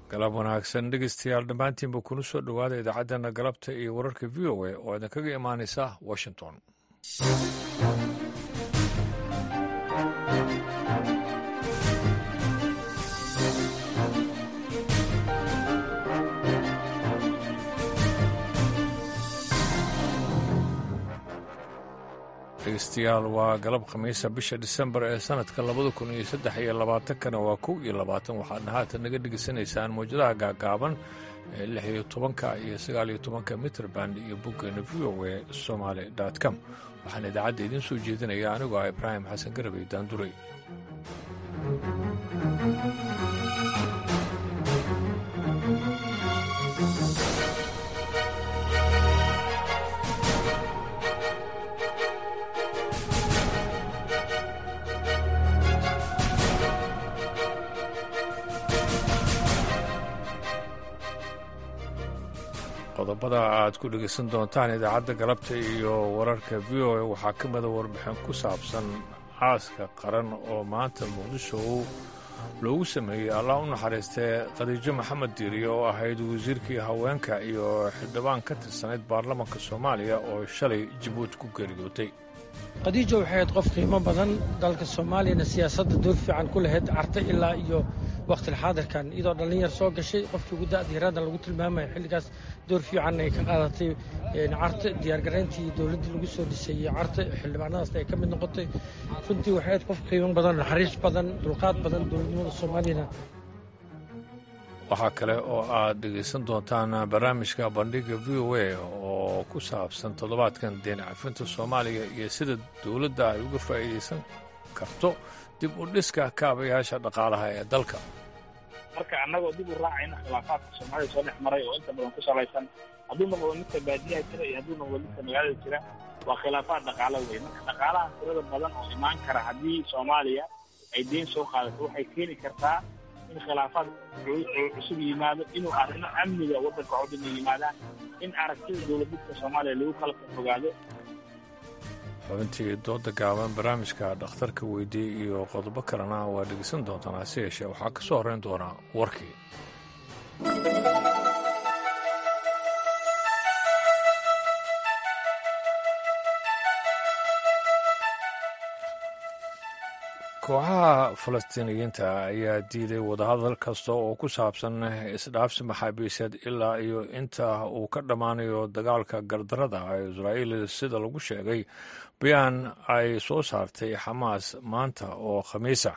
galab wanaagsan dhegeystayaal dhammaantiinba kuna soo dhowaada idaacaddeenna galabta iyo wararka v o a oo idinkaga imaanaysa washington dhegeystayaal waa galab khamiisa bisha disembar ee sanadka labada kun iyo saddex iyo labaatankana waa kow iyo labaatan waxaadna haatan naga dhegeysanaysaan mawjadaha gaagaaban ee lix iyo tobanka iyo sagaal iyo tobanka mitrband iyo boggeena v o e somaali com waxaan idaacadda idiin soo jeedinaya anigoo ah ibraahim xasan garabey daanduray qodobada aad ku dhegeysan doontaan idaacadda galabta iyo wararka v o a waxaa ka mida warbixin ku saabsan aaska qaran oo maanta muqdisho loogu sameeyey allah u naxariistee khadiijo maxamed diiriye oo ahayd wasiirkii haweenka iyo xildhibaan ka tirsanayd baarlamanka soomaaliya oo shalay jabuuti ku geeriyootay khadiijo waxay ahayd qof qiimo badan dalka soomaaliyana siyaasadda door fiican ku lahayd carta ilaa iyo wakhtilxaadirkan iyadoo dhallinyar soo gashay qofkii ugu da'diiraaddan lagu tilmaamaya xilligaas door fiican ay ka qaadatay carta diyaargarayntii dowladdii lagu soo dhisay carta xildhibaanadaasna ay ka mid noqotay runtii waxay ahayd qof qiimo badan naxariis badan dulqaad badan dowladnimada soomaaliyana waxaa kale oo aad dhegaysan doontaan barnaamijka bandhiga v o a oo ku saabsan toddobaadkan deen cafinta soomaaliya iyo sida dowladda ay uga faa'iidaysan karto dib u dhiska kaabayaasha dhaqaalaha ee dalka marka annagoo dib u raacayna khilaafaadka soomaalida soo dhex maray oo inta badan ku salaysan hadduu noqdo midka baadiyaha jira iyo hadduu noqdo midka magaalada jira waa khilaafaad dhaqaalo wey marka dhaqaalaha tirada badan oo imaan kara haddii soomaaliya ay deen soo qaadato waxay keeni kartaa in khilaafaad cusub yimaado inuu arrimo amniga waddanka codina yimaadaan in aragtida dowladidka soomaaliya lagu kala fogaado xubintii dooda gaaban barnaamijka dhakhtarka weydiiyey iyo qodobo kalena waa dhegeysan doontaan hase yeeshee waxaa ka soo horreyn doonaa warkii kooxaha falastiiniyiinta ayaa diiday wadahadal kasta oo ku saabsan isdhaafsi maxaabiiseed ilaa iyo inta uu ka dhammaanayo dagaalka gardarada ee israa'iil sida lagu sheegay bayaan ay soo saartay xamaas maanta oo khamiisa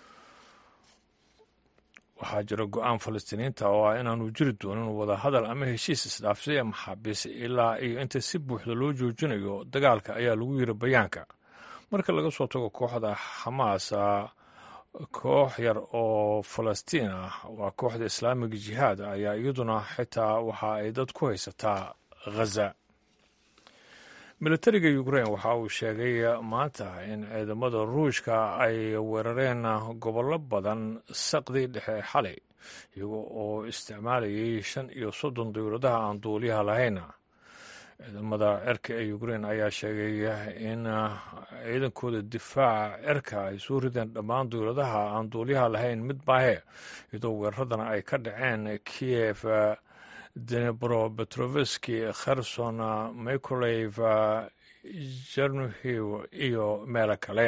waxaa jira go-aan falastiiniyiinta oo ah inaanu jiri doonin wadahadal ama heshiis isdhaafsiya maxaabiis ilaa iyo inta si buuxda loo joojinayo dagaalka ayaa lagu yiri bayaanka marka laga soo tago kooxda xamaas koox yar oo falastiin ah waa kooxda islaamiga jihaad ayaa iyaduna xitaa waxa ay dad ku haysataa ghaza militariga ukrein waxa uu sheegay maanta in ciidamada ruushka ay weerareen gobollo badan saqdii dhexe xalay iyaga oo isticmaalayay shan iyo soddon dowladaha aan duuliyaha lahayn ciidamada cirka ee ukrein ayaa sheegay in ciidankooda difaaca cirka ay soo rideen dhammaan dowladaha aan duuliyaha lahayn mid baahe iyadoo weeraradana ay ka dhaceen kiev denebro petroveski kherson microlev jernuhiv iyo meelo kale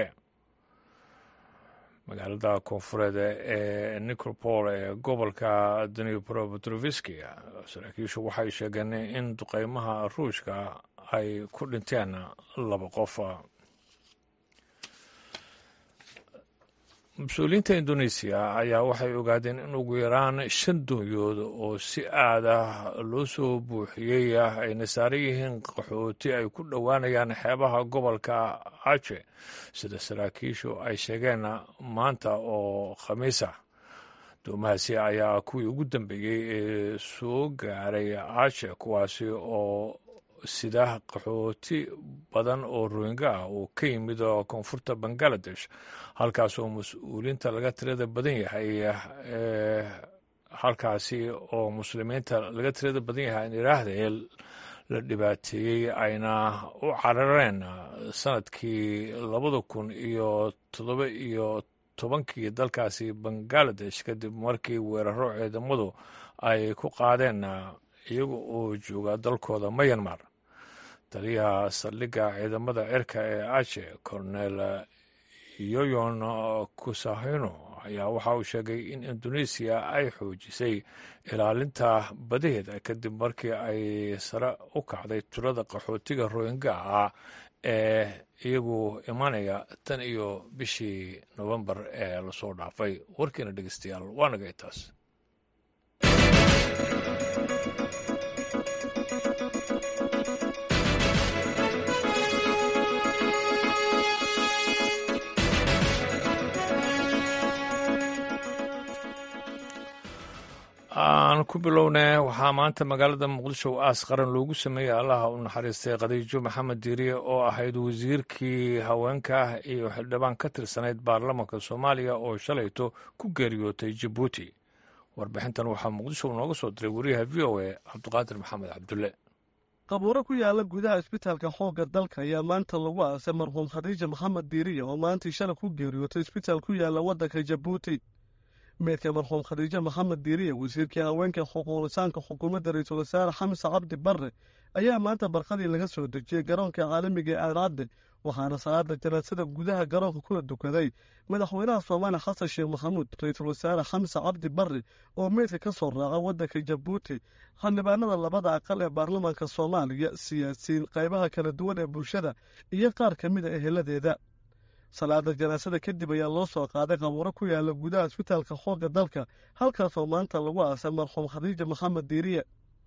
magaalada koonfureed ee nicropol ee gobolka denebro petroveski saraakiishu waxay sheegeen in duqeymaha ruushka ay ku dhinteen laba qof mas-uuliyiinta indoneesiya ayaa waxay ogaadeen in ugu yaraan shan doonyood oo si aad ah loo soo buuxiyey ayna saaran yihiin qaxooti ay ku dhowaanayaan xeebaha gobolka aje sida saraakiishu ay sheegeen maanta oo khamiisa doomahaasi ayaa kuwii ugu dambeeyey ee soo gaaray aje kuwaasi oo sida qaxooti badan oo rohinga ah uu ka yimid koonfurta bangaladesh halkaas oo mas-uuliinta laga tirada badan yahay ee halkaasi oo muslimiinta laga tirada badan yahay aan idhaahdee la dhibaateeyey ayna u carareen sanadkii labada kun iyo toddoba iyo tobankii dalkaasi bangaladesh kadib markii weeraro ciidamadu ay ku qaadeen iyaga oo jooga dalkooda mayanmar taliyaha saldhigga ciidamada cirka ee ache cornel yoyon kusahino ayaa waxa uu sheegay in indonesiya ay xoojisay ilaalinta badaheeda kadib markii ay sare u kacday tirada qaxootiga royinga ah ee iyagu imanaya tan iyo bishii nofembar ee lasoo dhaafay warkiina dhegeystayaal waa naga intaas aan ku bilowna waxaa maanta magaalada muqdisho aas qaran loogu sameeyey allaha u naxariistay khadiijo maxamed diiriye oo ahayd wasiirkii haweenka iyo xildhibaan ka tirsanayd baarlamanka soomaaliya oo shalayto ku geeriyootay jabuuti warbixintan waxaa muqdisho nooga soo diray wariyaha v o a cabdiqaadir maxamed cabdulle qabuuro ku yaala gudaha isbitaalka xoogga dalka ayaa maanta lagu aasay marxuum khadiija maxamed diiriye oo maantii shalay ku geeriyootay isbitaal ku yaala waddanka jabuuti meydka marxuum khadiijo maxamed diiriye wasiirkii haweenka xuquuqlisaanka xukuumadda ra-iisul wasaare xamse cabdi barre ayaa maanta barqadii laga soo dejiyey garoonka caalamiga ee aadcadde waxaana salaada janaasada gudaha garoonka kula dukaday madaxweynaha soomaaliya xasan sheekh maxamuud ra-iisul wasaare xamse cabdi barre oo meydka ka soo raaca waddanka jabuuti xildhibaanada labada aqal ee baarlamaanka soomaaliya siyaasiyiin qaybaha kala duwan ee bulshada iyo qaar ka mid a eheladeeda salaada janaasada kadib ayaa loo soo qaaday qabuuro ku yaala gudaha isbitaalka xoogga dalka halkaasoo maanta lagu aasay marxuum khadiija maxamed diiriye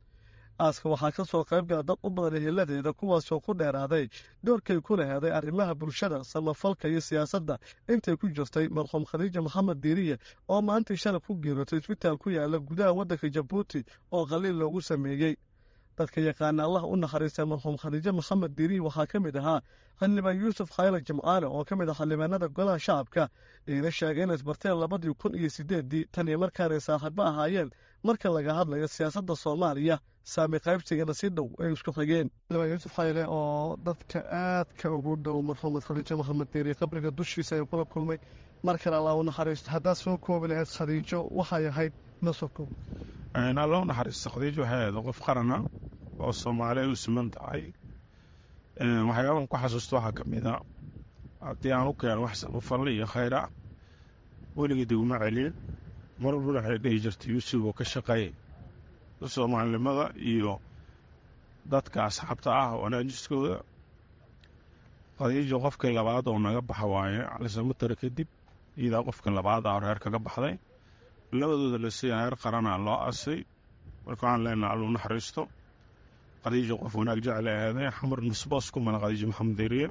aaska waxaa ka soo qayb gala dad u badan eheladeeda kuwaasoo ku dheeraaday doorkay ku laheeday arrimaha bulshada samafalka iyo siyaasadda intay ku jirtay marxuum khadiija maxamed diiriye oo maantii shalay ku geerootay isbitaal ku yaala gudaha waddanka jabuuti oo qaliil loogu sameeyey dadka yaqaana allah u naxariistay marxuum khadiijo maxamed diiriye waxaa ka mid ahaa xildhibaan yuusuf khayla jimcaale oo ka mid ah xildhibaanada golaha shacabka iina sheegay inay isbarteen labadii kun iyo sideeddii tan iyo markaanay saaxiibo ahaayeen marka laga hadlayo siyaasadda soomaaliya saami qaybsigana si dhow ay isku xigeen xildhibaan yuusuf khayle oo dadka aadka ugu dhow marxuumed khadiijo maxamed diiriye qabriga dushiisa ayuu kula kulmay mar kale allah u naxariisto haddaad soo koobi lahayd khadiijo waxay ahayd na soo koob alla u naxariisto khadiijo waxay ahayd qof qarana oo soomaaliya u siman tahay waxyaabahan ku xasuusta waxaa ka mid a haddii aan u keeno wax samafalli iyo khayra weligii diguma celin mar walbana waxay dhihi jirtay yuusuf oo ka shaqeey soomaalinimada iyo dadka asxaabta ah wanaajiskooda khadiijo qofkii labaad oo naga baxa waaye calisamatara kadib iyadaa qofkii labaad ah reer kaga baxday labadooda lasiiya heer qarana loo asay marka waxaan leenaha alluu naxariisto khadiijo qof wanaag jecel ahaaday xamar nusboos ku mala khadiijo maxamed deriye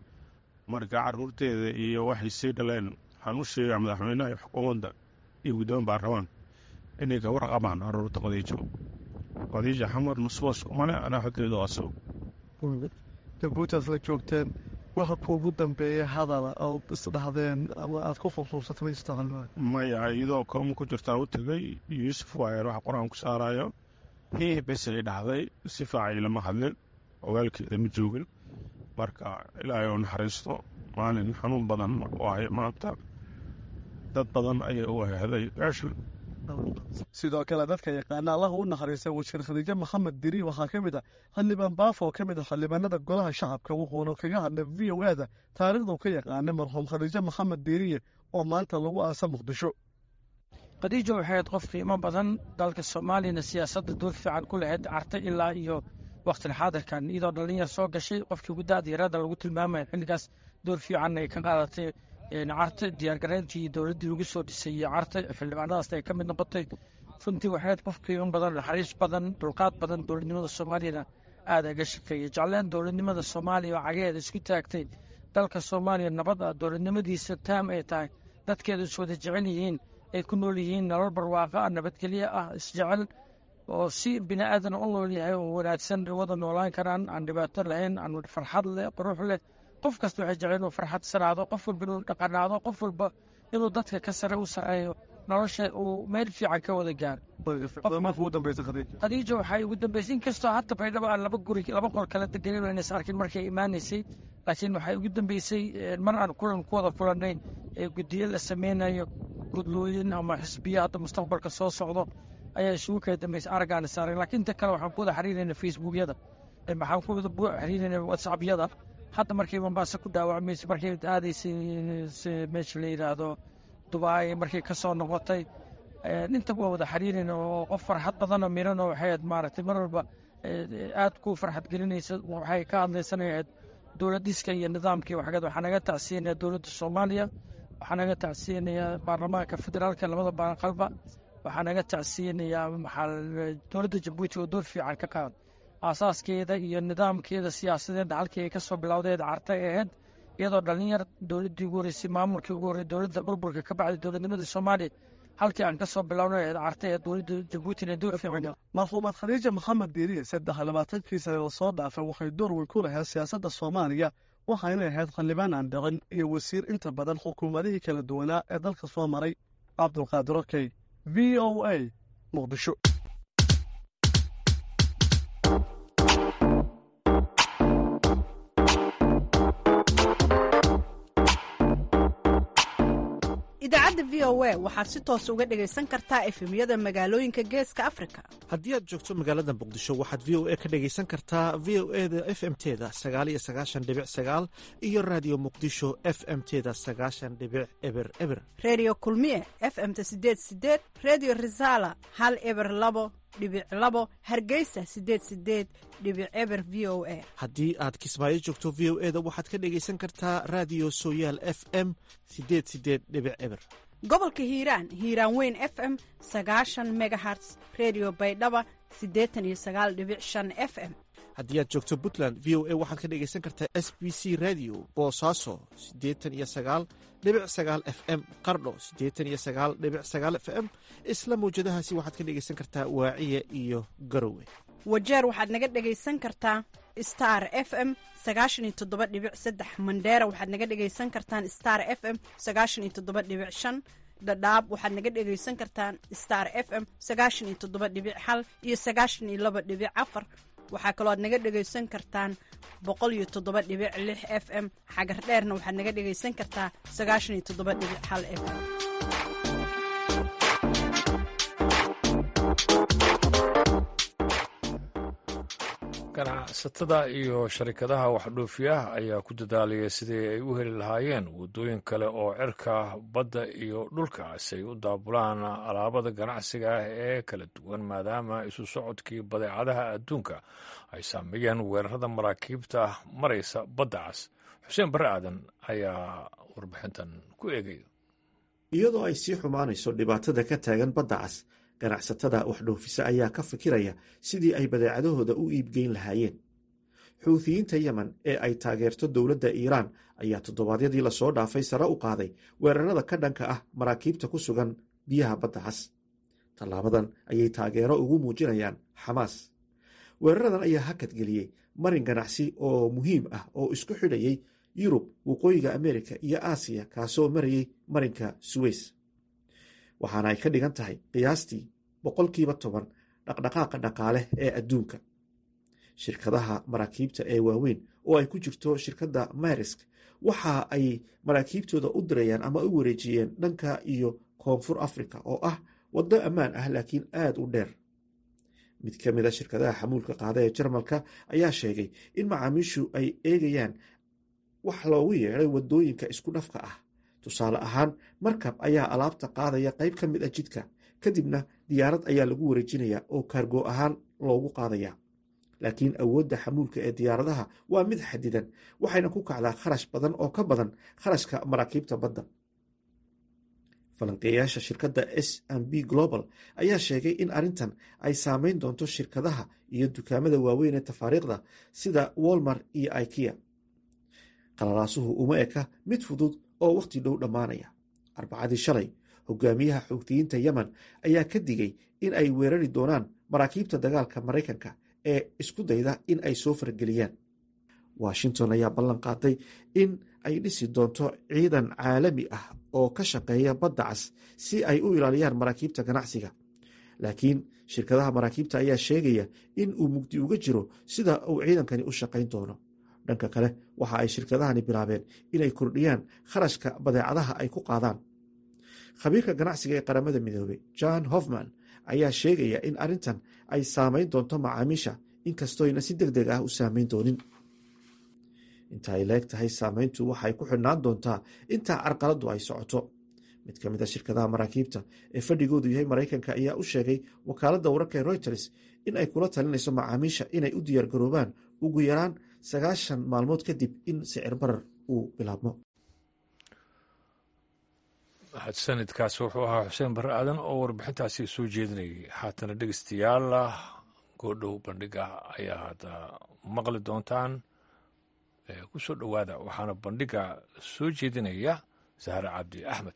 marka caruurteeda iyo waxay sii dhaleen waxaan u sheegaa madaxweynaha iyo xukuumadda iyo guddoomiye baarlamaan inay ka warqabaan caruurta khadiijo khadiijo xamar nusboos ku male anaa xogteeda aso jabuutaas la joogteen waxa kuugu dambeeya hadala oo isdhahdeen ama aad ku xusuusata ma istaqalmaa maya iyadoo kooma ku jirtaan u tegay yuusuf waayer waxa qur-aan ku saarayo hii besay dhacday si faacay lama hadlin ogaalkeeda ma joogin marka ilaahay oo naxariisto maalin xanuun badan waaye maanta dad badan ayay u ahaaday gaashin sidoo kale dadka yaqaana allah u naxariistay wasiir khadiijo maxamed diri waxaa ka mid ah xildhibaan baafo oo ka mid ah xildhibaanada golaha shacabka wuxuuna kaga hadlay v o ada taariikhdu ka yaqaanay marxuum khadiijo maxamed diiriye oo maanta lagu aasa muqdisho khadiijo waxay ahayd qof qiimo badan dalka soomaaliyana siyaasadda door fiican ku lahayd carta ilaa iyo wakhtil xaadirkan iyadoo dhallinyar soo gashay qofkii ugu da-diirada lagu tilmaamaya xilligaas door fiican ay ka qaadatay carta diyaargarayntii dowladdii lagu soo dhisay iyo carta xildhibaanadaas ay ka mid noqotay runtii waxay ahayd qof qiimo badan naxariis badan dulqaad badan dowladnimada soomaaliyana aada aga shaqeeyay jecleen dowladnimada soomaaliya oo cagaheeda isku taagtay dalka soomaaliya nabada dowladnimadiisa taam ay tahay dadkeedu is wada jecel yihiin ay ku nool yihiin nolol barwaaqo ah nabadgelyo ah isjecel oo si bini aadan u nool yahay oo wanaagsan wada noolaan karaan aan dhibaato lahayn aan farxad leh qurux leh qof kasta waxay jecel inuu farxadsanaado qof walba inuu dhaqanaado qof walba inuu dadka ka sare u sareeyo nolosha uu meel fiican ka wada gaaro khadiijo waxay ugu dambeysay inkastoo hadda baydhabo aan laba guri laba qol kala deganin aynas arkin markay imaanaysay laakiin waxay ugu dambeysay mar aan kulan ku wada kulannay ee guddiyo la sameynayo gudlooyin ama xisbiya hadda mustaqbalka soo socdo ayaa isugu kala dambeysay araggaana saaray laakiin inta kale waxaan ku wada xiriirayna facebookyada waxaan ku wada xiriirayna whatsappyada hadda markay mombasa ku dhaawacmaysa markay aadaysay meesha la yidhaahdo dubai markay ka soo noqotay inta waa wada xiriirayna oo qof farxad badanoo miran oo waxay ahayd maaragtay mar walba aad ku farxad gelinaysa waxay ka hadlaysanayahayd dowladiska iyo nidaamkii waxgeed waxaa naga tacsiyanaya dowladda soomaaliya waxaa naga tacsiyanayaa baarlamaanka federaalka labada baaqalba waxaa naga tacsiyanayaa dowladda jabuuti oo door fiican ka qaad aasaaskeeda iyo nidaamkeeda siyaasadeedda halkii ay ka soo bilowdeed carta ay ahayd iyadoo dhallinyar dowladdii ugu horeysay maamulkii ugu horrey dowladda burburka ka bacday dowladnimada soomaaliya halkii aan ka soo bilownay eed carta ee dowladda jabuutina door fiican marxuumad khadiija maxamed diiriye saddex labaatankii sane oo soo dhaafay waxay door weyn ku lahayd siyaasadda soomaaliya waxayna ahayd xildhibaan aan dhicin iyo wasiir inta badan xukuumadihii kala duwanaa ee dalka soo maray cabdulqaadir okey v o a muqdisho idaacadda v o a waxaad si toos uga dhegaysan kartaa efemyada magaalooyinka geeska afrika haddii aad joogto magaalada muqdisho waxaad v o a ka dhegaysan kartaa v o e da f m teda sagaaliyo sagaashan dhibic sagaal iyo raadiyo muqdisho f m teda sagaashan dhibic eber eber reediyo kulmiye f m-ta sideed sideed reediyo risaala hal eber labo dhibic labo hargeysa sideed sideed dhibic eber v o a haddii aad kismaayo joogto v o e da waxaad ka dhegaysan kartaa raadiyo sooyaal f m sideed sideed dhibic eber gobolka hiiraan hiiraan weyn f m sagaashan megaherts redio baydhaba siddeetan iyo sagaal dhibic shan f m haddii aad joogto puntland v o a waxaad ka dhegaysan kartaa s b c radio boosaaso siddeetan iyo sagaal dhibic sagaal f m qardho siddeetan iyo sagaal dhibic sagaal f m isla mawjadahaasi waxaad ka dhegaysan kartaa waaciya iyo garowe wajeer waxaad naga dhegaysan kartaa star f m sagaashan iyo toddoba dhibic saddex mandheera waxaad naga dhegaysan kartaan star f m sagaashan iyo toddoba dhibic shan dhadhaab waxaad naga dhegaysan kartaan star f m sagaashan iyo toddoba dhibic hal iyo sagaashan iyo laba dhibic afar waxaa kaloo aad naga dhegaysan kartaan boqol iyo toddoba dhibic lix f m xagar dheerna waxaad naga dhegaysan kartaa sagaashan iyo toddoba dhibic hal f m ganacsatada iyo sharikadaha waxdhoofiyaha ayaa ku dadaalaya sidii ay u heli lahaayeen waddooyin kale oo cirka badda iyo dhulka si ay u daabulaan alaabada ganacsiga ah ee kala duwan maadaama isu socodkii badeecadaha adduunka ay saameeyeen weerarada maraakiibta maraysa badda cas xuseen barre aadan ayaa warbixintan ku eegaya iyadoo ay sii xumaanayso dhibaatada ka taagan badda cas ganacsatada waxdhoofisa ayaa ka fikiraya sidii ay badeecadahooda u iibgeyn lahaayeen xuuthiyiinta yemen ee ay taageerto dowladda iiraan ayaa toddobaadyadii lasoo dhaafay sare u qaaday weerarada ka dhanka ah maraakiibta ku sugan biyaha badda cas tallaabadan ayay taageero ugu muujinayaan xamaas weeraradan ayaa hakadgeliyey marin ganacsi oo muhiim ah oo isku xidhayay yurub waqooyiga ameerika iyo aasiya kaasoo marayay marinka suweys waxaana ay ka dhigan tahay qiyaastii boqolkiiba toban dhaqdhaqaaqa dhaqaale ee adduunka shirkadaha maraakiibta ee waaweyn oo ay ku jirto shirkadda marisk waxa ay maraakiibtooda u dirayaan ama u wareejiyeen dhanka iyo koonfur africa oo ah waddo ammaan ah laakiin aada u dheer mid ka mid a shirkadaha xamuulka qaada ee jarmalka ayaa sheegay in macaamiishu ay eegayaan wax loogu yeedhay waddooyinka isku dhafka ah tusaale ahaan markab ayaa alaabta qaadaya qayb ka mid a jidka kadibna diyaarad ayaa lagu wareejinaya oo kaargo ahaan loogu qaadaya laakiin awoodda xamuulka ee diyaaradaha waa mid xadidan waxayna ku kacdaa kharash badan oo ka badan kharashka maraakiibta badda falanqeeyaasha shirkadda s m b global ayaa sheegay in arrintan ay saameyn doonto shirkadaha iyo dukaamada waaweyn ee tafaariikhda sida wolmar iyo ikea qalalaasuhu uma eka mid fudud oo wakhti dhow dhammaanaya arbacadii shalay hogaamiyaha xoogtiyiinta yemen ayaa ka digay in ay weerari doonaan maraakiibta dagaalka maraykanka ee isku dayda in ay soo fargeliyaan washington ayaa ballan qaatay in ay dhisi doonto ciidan caalami ah oo ka shaqeeya badda cas si ay u ilaaliyaan maraakiibta ganacsiga laakiin shirkadaha maraakiibta ayaa sheegaya in uu mugdi uga jiro sida uu ciidankani u shaqayn doono dhanka kale waxa ay shirkadahani bilaabeen inay kordhiyaan kharashka badeecadaha ay ku qaadaan khabiirka ganacsiga ee qaramada midoobey john hofman ayaa sheegaya in arrintan ay saameyn doonto macaamiisha inkastooyna si deg deg ah u saameyn doonin inta ay leeg tahay saameyntu waxay ku xidhnaan doontaa intaa carqaladdu ay socoto mid ka mid a shirkadaha maraakiibta ee fadhigoodu yahay maraykanka ayaa u sheegay wakaaladda wararka ee reuters in ay kula talinayso macaamiisha inay u diyaargaroobaan ugu yaraan sagaashan maalmood kadib in sicir barar uu bilaabmo sanadkaas wuxuu ahaa xuseen barre aadan oo warbixintaasi soo jeedinayay haatana dhegeystayaal goodhow bandhiga ayaa hadda maqli doontaan ku soo dhowaada waxaana bandhiga soo jeedinaya sahre cabdi axmed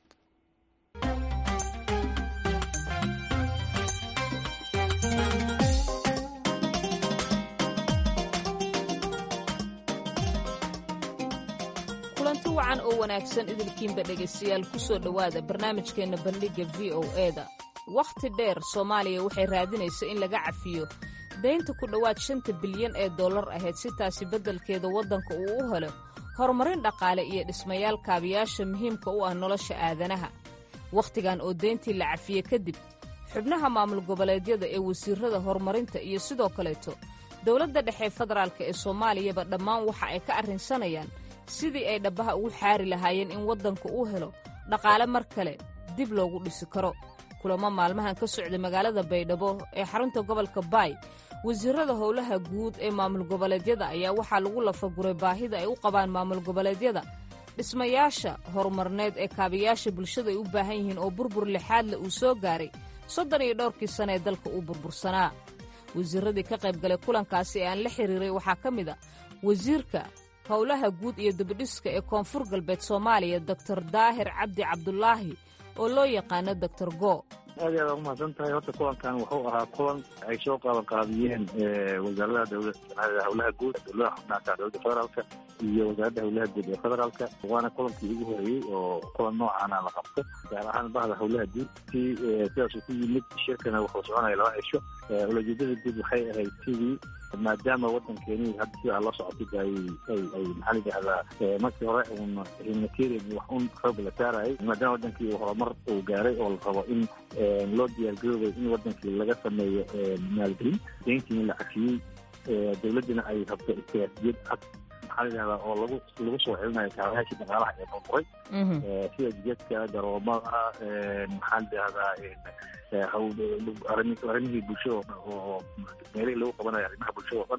kulanti wacan oo wanaagsan idilkiinba dhegaystayaal ku soo dhowaada barnaamijkeenna bandhigga v o eda wakhti dheer soomaaliya waxay raadinaysa in laga cafiyo daynta ku dhowaad shanta bilyan ee dollar ahayd si taasi beddelkeeda waddanka uu u helo horumarin dhaqaale iyo dhismayaal kaabiyaasha muhiimka u ah nolosha aadanaha wakhtigan oo dayntii la cafiye kadib xubnaha maamul goboleedyada ee wasiirrada horumarinta iyo sidoo kaleeto dowladda dhexe federaalk ee soomaaliyaba dhammaan waxa ay ka arrinsanayaan sidii ay dhabbaha ugu xaari lahaayeen in waddanku uu helo dhaqaale mar kale dib loogu dhisi karo kulamo maalmahan ka socda magaalada baydhabo ee xarunta gobolka baay wasiirrada howlaha guud ee maamul goboleedyada ayaa waxaa lagu lafaguray baahida ay u qabaan maamul goboleedyada dhismayaasha horumarneed ee kaabayaasha bulshada ay u baahan yihiin oo burbur lixaadle uu soo gaaray soddon iyo dhowrkii sana ee dalka uu burbursanaa wasiirradii ka qayb galay kulankaasi ee aan la xiriiray waxaa ka mid a wasiirka howlaha guud iyo dibidhiska ee koonfur galbeed soomaaliya doktor daahir cabdi cabdulaahi oo loo yaqaano doctor go aad iyo aad umahadsan tahay horta kulankan wuxuu ahaa kulan ay soo qaaban qaadiyeen wasaaradaha dowlada howlaha guud dowladaha xubnaaka dowladda federaalka iyo wasaaradda howlaha guud ee federaalka waana kulankii ugu horeeyey oo kulan noocaana la qabto gaar ahaan bahda howlaha guud si sidaasuu ku yimid shirkana wuxuu soconaya laba cisho ulajeedada guud waxay ahayd sidii maadaama waddankeeni hadda sidaa la socotid ay ay ay maxaa layidhahdaa markii hore uun humanitarian wax un xoog la saarayay maadaama waddankii uu horumar uu gaaray oo la rabo in loo diyaargaroobay in waddankii laga sameeyo maalgelin deyntii in la cafiyey dowladdina ay rabto istiraatijiyad cad maxaa layidhahdaa oo lagu lagu soo celinayo kaabayaashii dhaqaalaha ee burburay sida jidadka garoomada maxaa layidhahdaa arrimihii bulshada oo dhan oo meelihii lagu qabanayo arrimaha bulshada oo dhan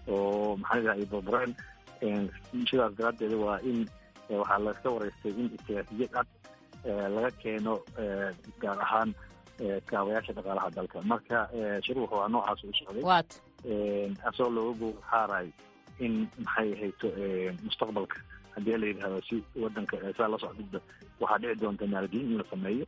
oo maxaa layidhahdaa ay burbureen sidaas daraaddeeda waa in waxaa laska wareystay in istiraatijiyad cad laga keeno gaar ahaan kaabayaasha dhaqaalaha dalka marka shir wuxuu ahaa noocaas u socday asagoo looga gowr xaaray in maxay hayto mustaqbalka haddii la yidhahdo si wadanka saa la socdida waxaa dhici doonta maalgelin in la sameeyo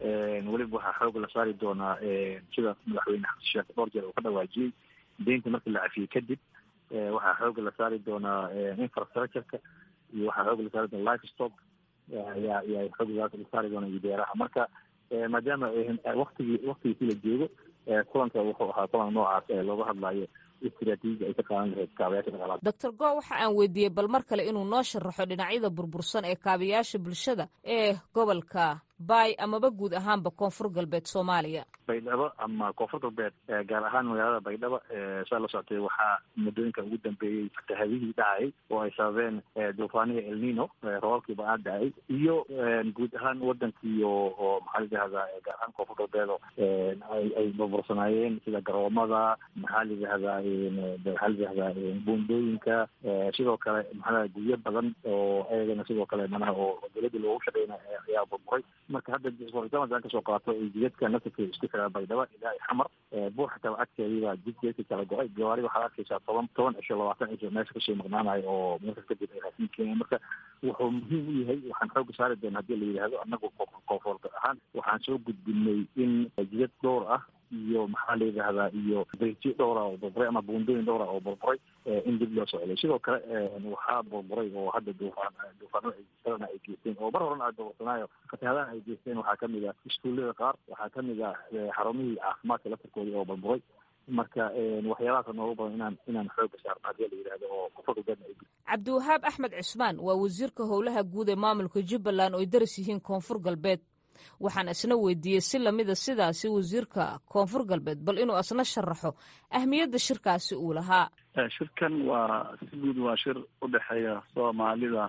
weliba waxaa xoog la saari doonaa sida madaxweyne xasan sheekh dhowr jeer uu ka dhawaajiyey deynta markii la cafiyey kadib waxaa xoog la saari doonaa infrastructureka iyo waxaa xoog la saari doona life stock ayaa ayaa xoog la saari doona iyo beeraha marka maadaama waktigii waktigiisi la joogo kulanka wuxuu ahaa kulan noocaas ee looga hadlayo istiraatiijia ay ka qaadan lahayd kaabayaasha dhaqaalaha doctor go waxa aan weydiiyey bal mar kale inuu noo sharaxo dhinacyada burbursan ee kaabayaasha bulshada ee gobolka baay amaba guud ahaanba koonfur galbeed soomaaliya baydhabo ama koonfur galbeed gaar ahaan magaalada baydhabo saa la socotay waxaa muddooyinka ugu dambeeyey fatahadihii dhacay oo ay sababeen duufaanihii elnino roobabkii ba-aan dhacay iyo guud ahaan wadankii oo oo maxaa layidhahdaa gaar ahaan koonfur galbeed oo ay ay burbursanaayeen sida garoomada maxaa layidhahdaa maxaa layidhahdaa buundooyinka sidoo kale maxaa guryo badan oo ayagana sidoo kale manaha oo dowladda loogu shaqeyna ayaa burburay marka hadda aan kasoo qaato jidadka nasirka isku xiraa baydhabo ilaa xamar buur xataa agteediibaa jidjeedka kala go-ay gawaari waxaad arkaysaa toban toban cisho labaatan cisho meesha kasoo maqnaanayo oo meesha kadib ay raasiin keeneen marka wuxuu muhiim u yahay waxaan xooga saari doona haddii la yidhaahdo annagu koonfurta ahaan waxaan soo gudbinay in jidad dhowr ah iyo maxaa la yidhahdaa iyo beyti dhowra oo burburay ama buundooyin dhowra oo burburay in dib loo socday sidoo kale waxaa burburay oo hadda duufaan duufaanada ay kalena ay geysteen oo mar horena aad burbursanaayo fatahaadahan ay geysteen waxaa kamid ah iskuullada qaar waxaa kamid ah xarumihii caafimaadka laftarkoodii oo burburay marka waxyaabahaasa noogu badan inaan inaan xooga saarno haddii la yidhahdo oo kufadugana ay cabdiwahaab axmed cismaan waa wasiirka howlaha guud ee maamulka jubbaland oo ay daris yihiin koonfur galbeed waxaan isna weydiiyey si lamida sidaasi wasiirka koonfur galbeed bal inuu isna sharaxo ahmiyadda shirkaasi uu lahaa shirkan waa si guud waa shir u dhexeeya soomaalida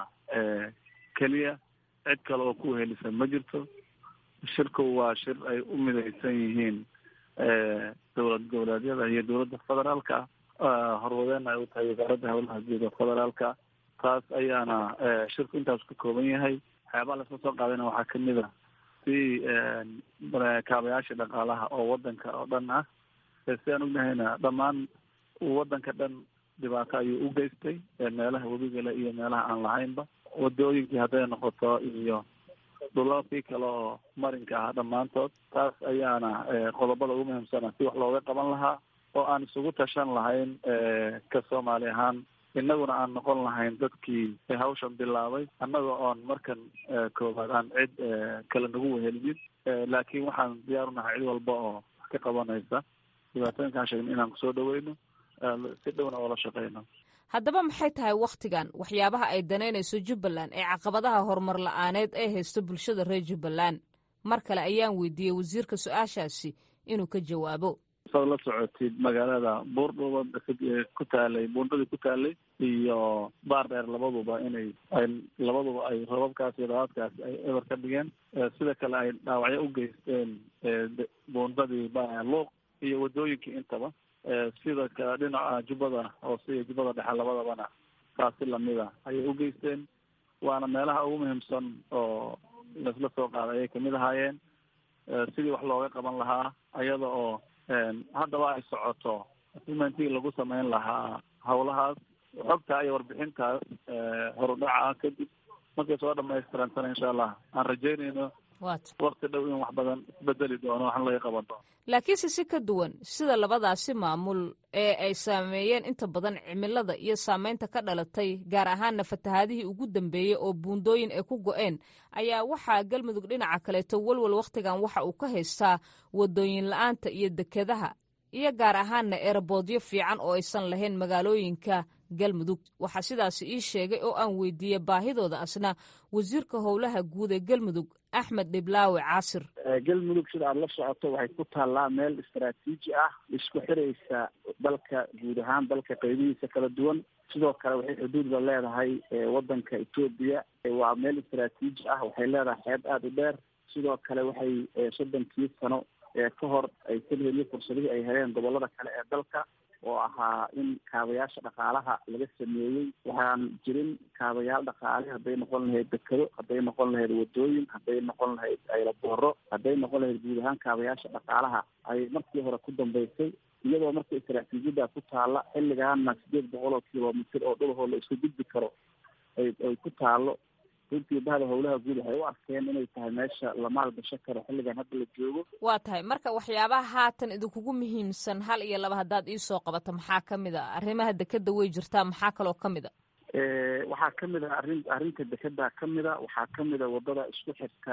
keliya cid kale oo ku helisa ma jirto shirku waa shir ay u midaysan yihiin dowlad goboleedyada iyo dowladda federaalka horwadeena ay u tahay wasaaradda howlaha guud ee federaalka taas ayaana shirku intaas ka kooban yahay waxyaabaha lasla soo qaadayna waxaa kamid a si kaabayaasha dhaqaalaha oo wadanka oo dhan ah si aan ognahayna dhammaan wadanka dhan dhibaato ayuu u geystay meelaha webigale iyo meelaha aan lahaynba wadooyinkii hadday noqoto iyo dhulalkii kale oo marinka ah dhammaantood taas ayaana qodobada ugu muhiimsana si wax looga qaban lahaa oo aan isugu tashan lahayn ka soomaali ahaan inaguna aan noqon lahayn dadkii hawshan bilaabay annaga oon markan koowaad aan cid kale nagu wehelinin laakiin waxaan diyaar unahay cid walba oo wax ka qabanaysa dhibaatooyinkaan sheegna inaan kusoo dhaweyno si dhowna oola shaqeyno haddaba maxay tahay wakhtigan waxyaabaha ay danaynayso jubbaland ee caqabadaha horumar la-aaneed ee haysto bulshada reer jubbaland mar kale ayaan weydiiyey wasiirka su-aashaasi inuu ka jawaabo saad la socotid magaalada buurdhuba ku taalay buundadii ku taalay iyo baar dheer labaduba inay ay labaduba ay robabkaas iyo dabaadkaas ay eber ka dhigeen sida kale ay dhaawacyo u geysteen buundadii luuq iyo wadooyinkii intaba sida kale dhinaca jubbada hoose iyo jubbada dhexe labadabana taasi lamida ayay u geysteen waana meelaha ugu muhiimsan oo laisla soo qaaday ayay kamid ahaayeen sidii wax looga qaban lahaa ayada oo haddaba ay socoto asimentii lagu sameyn lahaa hawlahaas xogta iyo warbixintaas horudhaca kadib markay soo dhamaystirantana insha allah aan rajeynayno wakti dhow in wax badan isbedeli doono waxna laga qaban doono laakiinse si ka duwan sida labadaasi maamul ee ay saameeyeen inta badan cimilada iyo saameynta ka dhalatay gaar ahaanna fatahaadihii ugu dambeeyey oo buundooyin ay ku go-een ayaa waxaa galmudug dhinaca kaleeto walwal wakhtigan waxa uu ka haystaa wadooyin la-aanta iyo dekedaha iyo gaar ahaanna eeraboodyo fiican oo aysan lahayn magaalooyinka galmudug waxaa sidaas ii sheegay oo aan weydiiyey baahidooda asna wasiirka howlaha guud ee galmudug axmed dhiblaawe caasir galmudug sida aada la socoto waxay ku taallaa meel istaraatiiji ah isku xiraysa dalka guud ahaan dalka qeybihiisa kala duwan sidoo kale waxay xuduudba leedahay wadanka etoobiya waa meel istaraatiiji ah waxay leedahay xeeb aada u dheer sidoo kale waxay soddonkii sano ka hor ay kalheliyo fursadihii ay heleen gobolada kale ee dalka oo ahaa in kaabayaasha dhaqaalaha laga sameeyey waxaan jirin kaabayaal dhaqaale hadday noqon lahayd dekado hadday noqon lahayd wadooyin hadday noqon lahayd aylabooro hadday noqon lahayd guud ahaan kaabayaasha dhaqaalaha ay markii hore ku dambeysay iyadoo marka istaraatiijiyada ku taalla xilligaana sideed boqol oo kilomitr oo dhulahoo la isku gudbi karo ay ay ku taallo runtii bahda howlaha guud waxay u arkeen inay tahay meesha la maalgasho karo xilligan hadda la joogo waa tahay marka waxyaabaha haatan idinkugu muhiimsan hal iyo laba haddaad iisoo qabato maxaa ka mid a arrimaha dekeda way jirtaa maxaa kaloo ka mid a waxaa kamid a arrin arrinta dekeda kamid a waxaa kamid a wadada isku xirta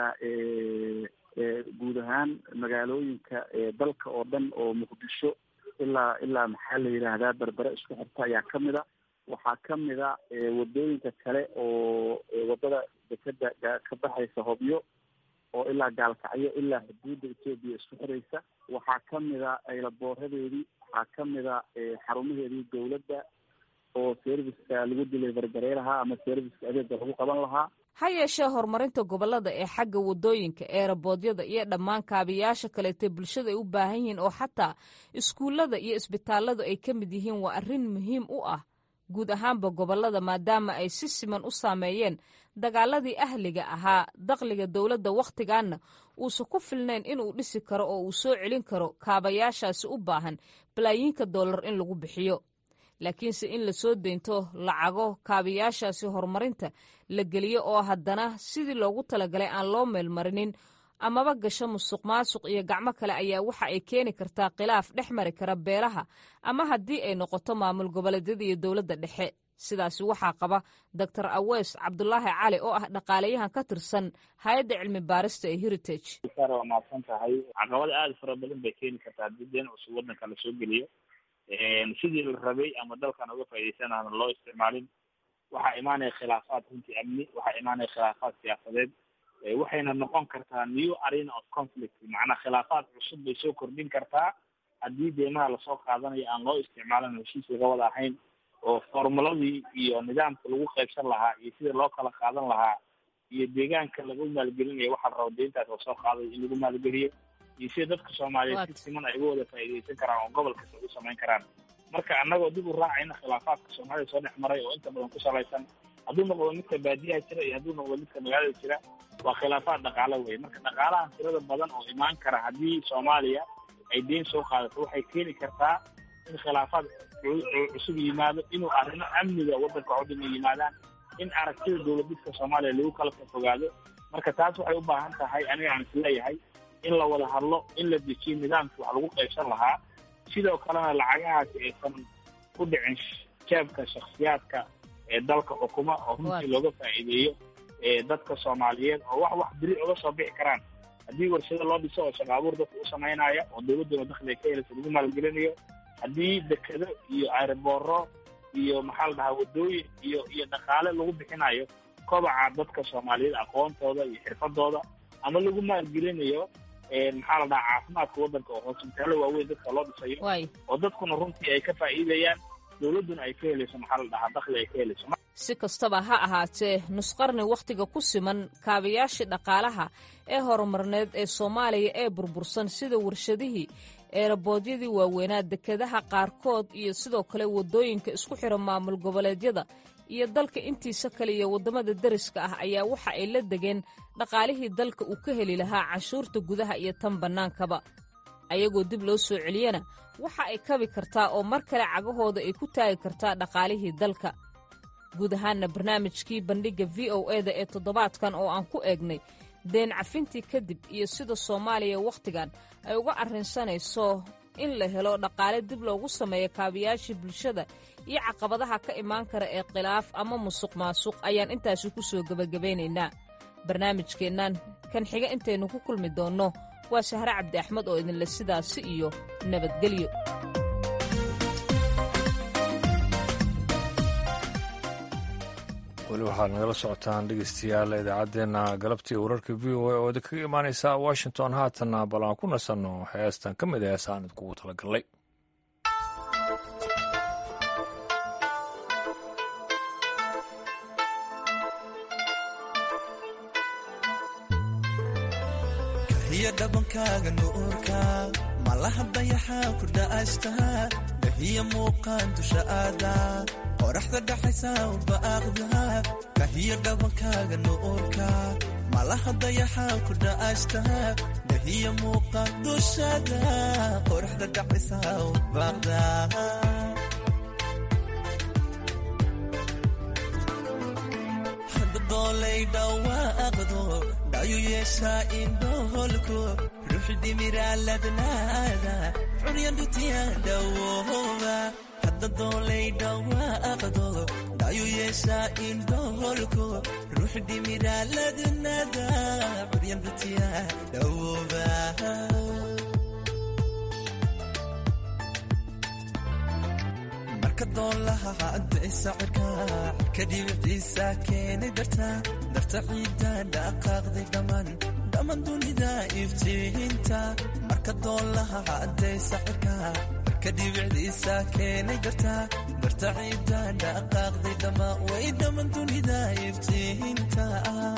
guud ahaan magaalooyinka dalka oo dhan oo muqdisho ilaa ilaa maxaa la yidhaahdaa berbere isku xirta ayaa kamid a waxaa kamid a wadooyinka kale oo wadada dekeda ka baxaysa hobyo oo ilaa gaalkacyo ilaa xuduudda etoobiya isku xiraysa waxaa kamid a aylaboorradeedii waxaa kamid a xarumaheedii dowladda oo serviceka lagu dilay barbareelahaa ama serviceka adeega lagu qaban lahaa ha yeeshee horumarinta gobollada ee xagga wadooyinka eeraboodyada iyo dhammaan kaabiyaasha kaleetee bulshada ay u baahan yihiin oo xataa iskuullada iyo isbitaalladu ay ka mid yihiin waa arrin muhiim u ah guud ahaanba gobollada maadaama ay si siman u saameeyeen dagaaladii ahliga ahaa dakhliga dowladda wakhtigaanna uusan ku filnayn inuu dhisi karo oo uu soo celin karo kaabayaashaasi u baahan balaayiinka dollar in lagu bixiyo laakiinse in lasoo deynto lacago kaabayaashaasi horumarinta la geliyo oo haddana sidii loogu talagalay aan loo meelmarinin amaba gasho musuq maasuq iyo gacmo kale ayaa waxa ay keeni kartaa khilaaf dhex mari kara beelaha ama haddii ay noqoto maamul goboleedyada iyo dowladda dhexe sidaasi waxaa qaba doctor aweys cabdulaahi cali oo ah dhaqaalayahan ka tirsan hay-adda cilmi baarista ee heritage waa mahadsan tahay caqabada aada fara badan bay keeni kartaa haddii deen cusub waddanka lasoo geliyo sidii la rabay ama dalkan uga faa'iidaysanana loo isticmaalin waxaa imaanaya khilaafaad runtii amni waxaa imaanaya khilaafaad siyaasadeed waxayna noqon kartaa new arena of conflict macnaa khilaafaad cusub bay soo kordhin kartaa haddii deemaha lasoo qaadanayo aan loo isticmaalin heshiis laga wada ahayn oo formuladii iyo nidaamka lagu qaybsan lahaa iyo sida loo kala qaadan lahaa iyo deegaanka lagu maalgelinayo waxaa la rabo deyntaas oo soo qaaday in lagu maalgeliyo iyo sida dadka soomaaliyeed si siman ay uga wada faa'iidaysan karaan oo gobol kasta u samayn karaan marka annagoo dib u raacayna khilaafaadka soomaalida soo dhex maray oo inta badan ku salaysan hadduu noqdo midka baadiyaha jira iyo hadduu noqdo midka magaalada jira waa khilaafaad dhaqaalo wey marka dhaqaalahan tirada badan oo imaan kara haddii soomaaliya ay deyn soo qaadato waxay keeni kartaa in khilaafaad cusub yimaado inuu arrimo amniga waddanka oo dhan yimaadaan in aragtida dowladidka soomaaliya lagu kala fogaado marka taas waxay u baahan tahay aniga aan isleeyahay in la wada hadlo in la dejiyo nidaamkii wax lagu qaybsan lahaa sidoo kalena lacagahaasi aysan ku dhicin jeebka shaksiyaadka ee dalka xukuma oo runtii looga faa'iideeyo dadka soomaaliyeed oo wax wax beri oga soo bixi karaan haddii warshado loo dhiso oo shaqo abuur dadka u samaynaya oo dowladduna dakhli ay ka helaysa lagu maalgelinayo haddii dekedo iyo aerobooro iyo maxaa la dhahaa waddooyin iyo iyo dhaqaale lagu bixinayo kobaca dadka soomaaliyeed aqoontooda iyo xirfadooda ama lagu maalgelinayo maxaa la dhahaa caafimaadka waddanka oo hospitaalo waaweyn dadka loo dhisayo oo dadkuna runtii ay ka faa'iidayaan dowladduna ay ka helayso maxaa la dhahaa dakhli ay ka helayso si kastaba ha ahaatee nusqarni wakhtiga ku siman kaabayaashii dhaqaalaha ee horumarneed ee soomaaliya ee burbursan sida warshadihii eeraboodyadii waaweynaa dekedaha qaarkood iyo sidoo kale waddooyinka isku xira maamul goboleedyada iyo dalka intiisa kale iyo waddamada deriska ah ayaa waxa ay la degeen dhaqaalihii dalka uu ka heli lahaa canshuurta gudaha iyo tan bannaankaba ayagoo dib loo soo celiyana waxa ay kabi kartaa oo mar kale cagahooda ay ku taagi kartaa dhaqaalihii dalka guud ahaanna barnaamijkii bandhigga v o e da ee toddobaadkan oo aan ku eegnay deen cafintii kadib iyo sida soomaaliya wakhtigan ay uga arrinsanayso in la helo dhaqaale dib loogu sameeyo kaabayaashii bulshada iyo caqabadaha ka imaan kara ee khilaaf ama musuq maasuq ayaan intaasi ku soo gebagabaynaynaa barnaamijkeennan kan xiga intaynu ku kulmi doonno waa sahre cabdi axmed oo idinle sidaasi iyo nabadgelyo weli waxaad nagala socotaan dhegeystayaal idaacaddeenna galabtii wararka v o a oo idinkaga imaaneysa washington haatanna bal aan ku nasanno heestan ka mid a heesaan idinkugu talagalnay kahiyo dhabankaaga nuurka malaha dayaxaa ku dha'ashtaa dahiya muuqaan dusha aada qoraxda dhaxaysa ubaaqda kahiyo dhabankaaga nuurka malaha dayaxaa ku dha'ashtaa dahiya muuqaan dushada qoraxda dhaxaysa ubaaqda doolay dhawaaqdo dhayu yeeshaa indhoholko ruux dhimiraaladnaada curyandhutiya dhawooba hadda doolay dhawaaqdo dhayu yeeshaa indhoholko ruux dhimiraaladnada curyandhutiya dhawooba marka doolaha cadaysa cirka cirka dhibiciisa keenay darta darta ciidda dhaqaaqday dhammaan dhammaan dunida iftiinta marka doolaha cadaysa cirka cirka dhibiciisa keenay darta darta ciidda dhaqaaqday dhammaan way dhammaan dunida iftiinta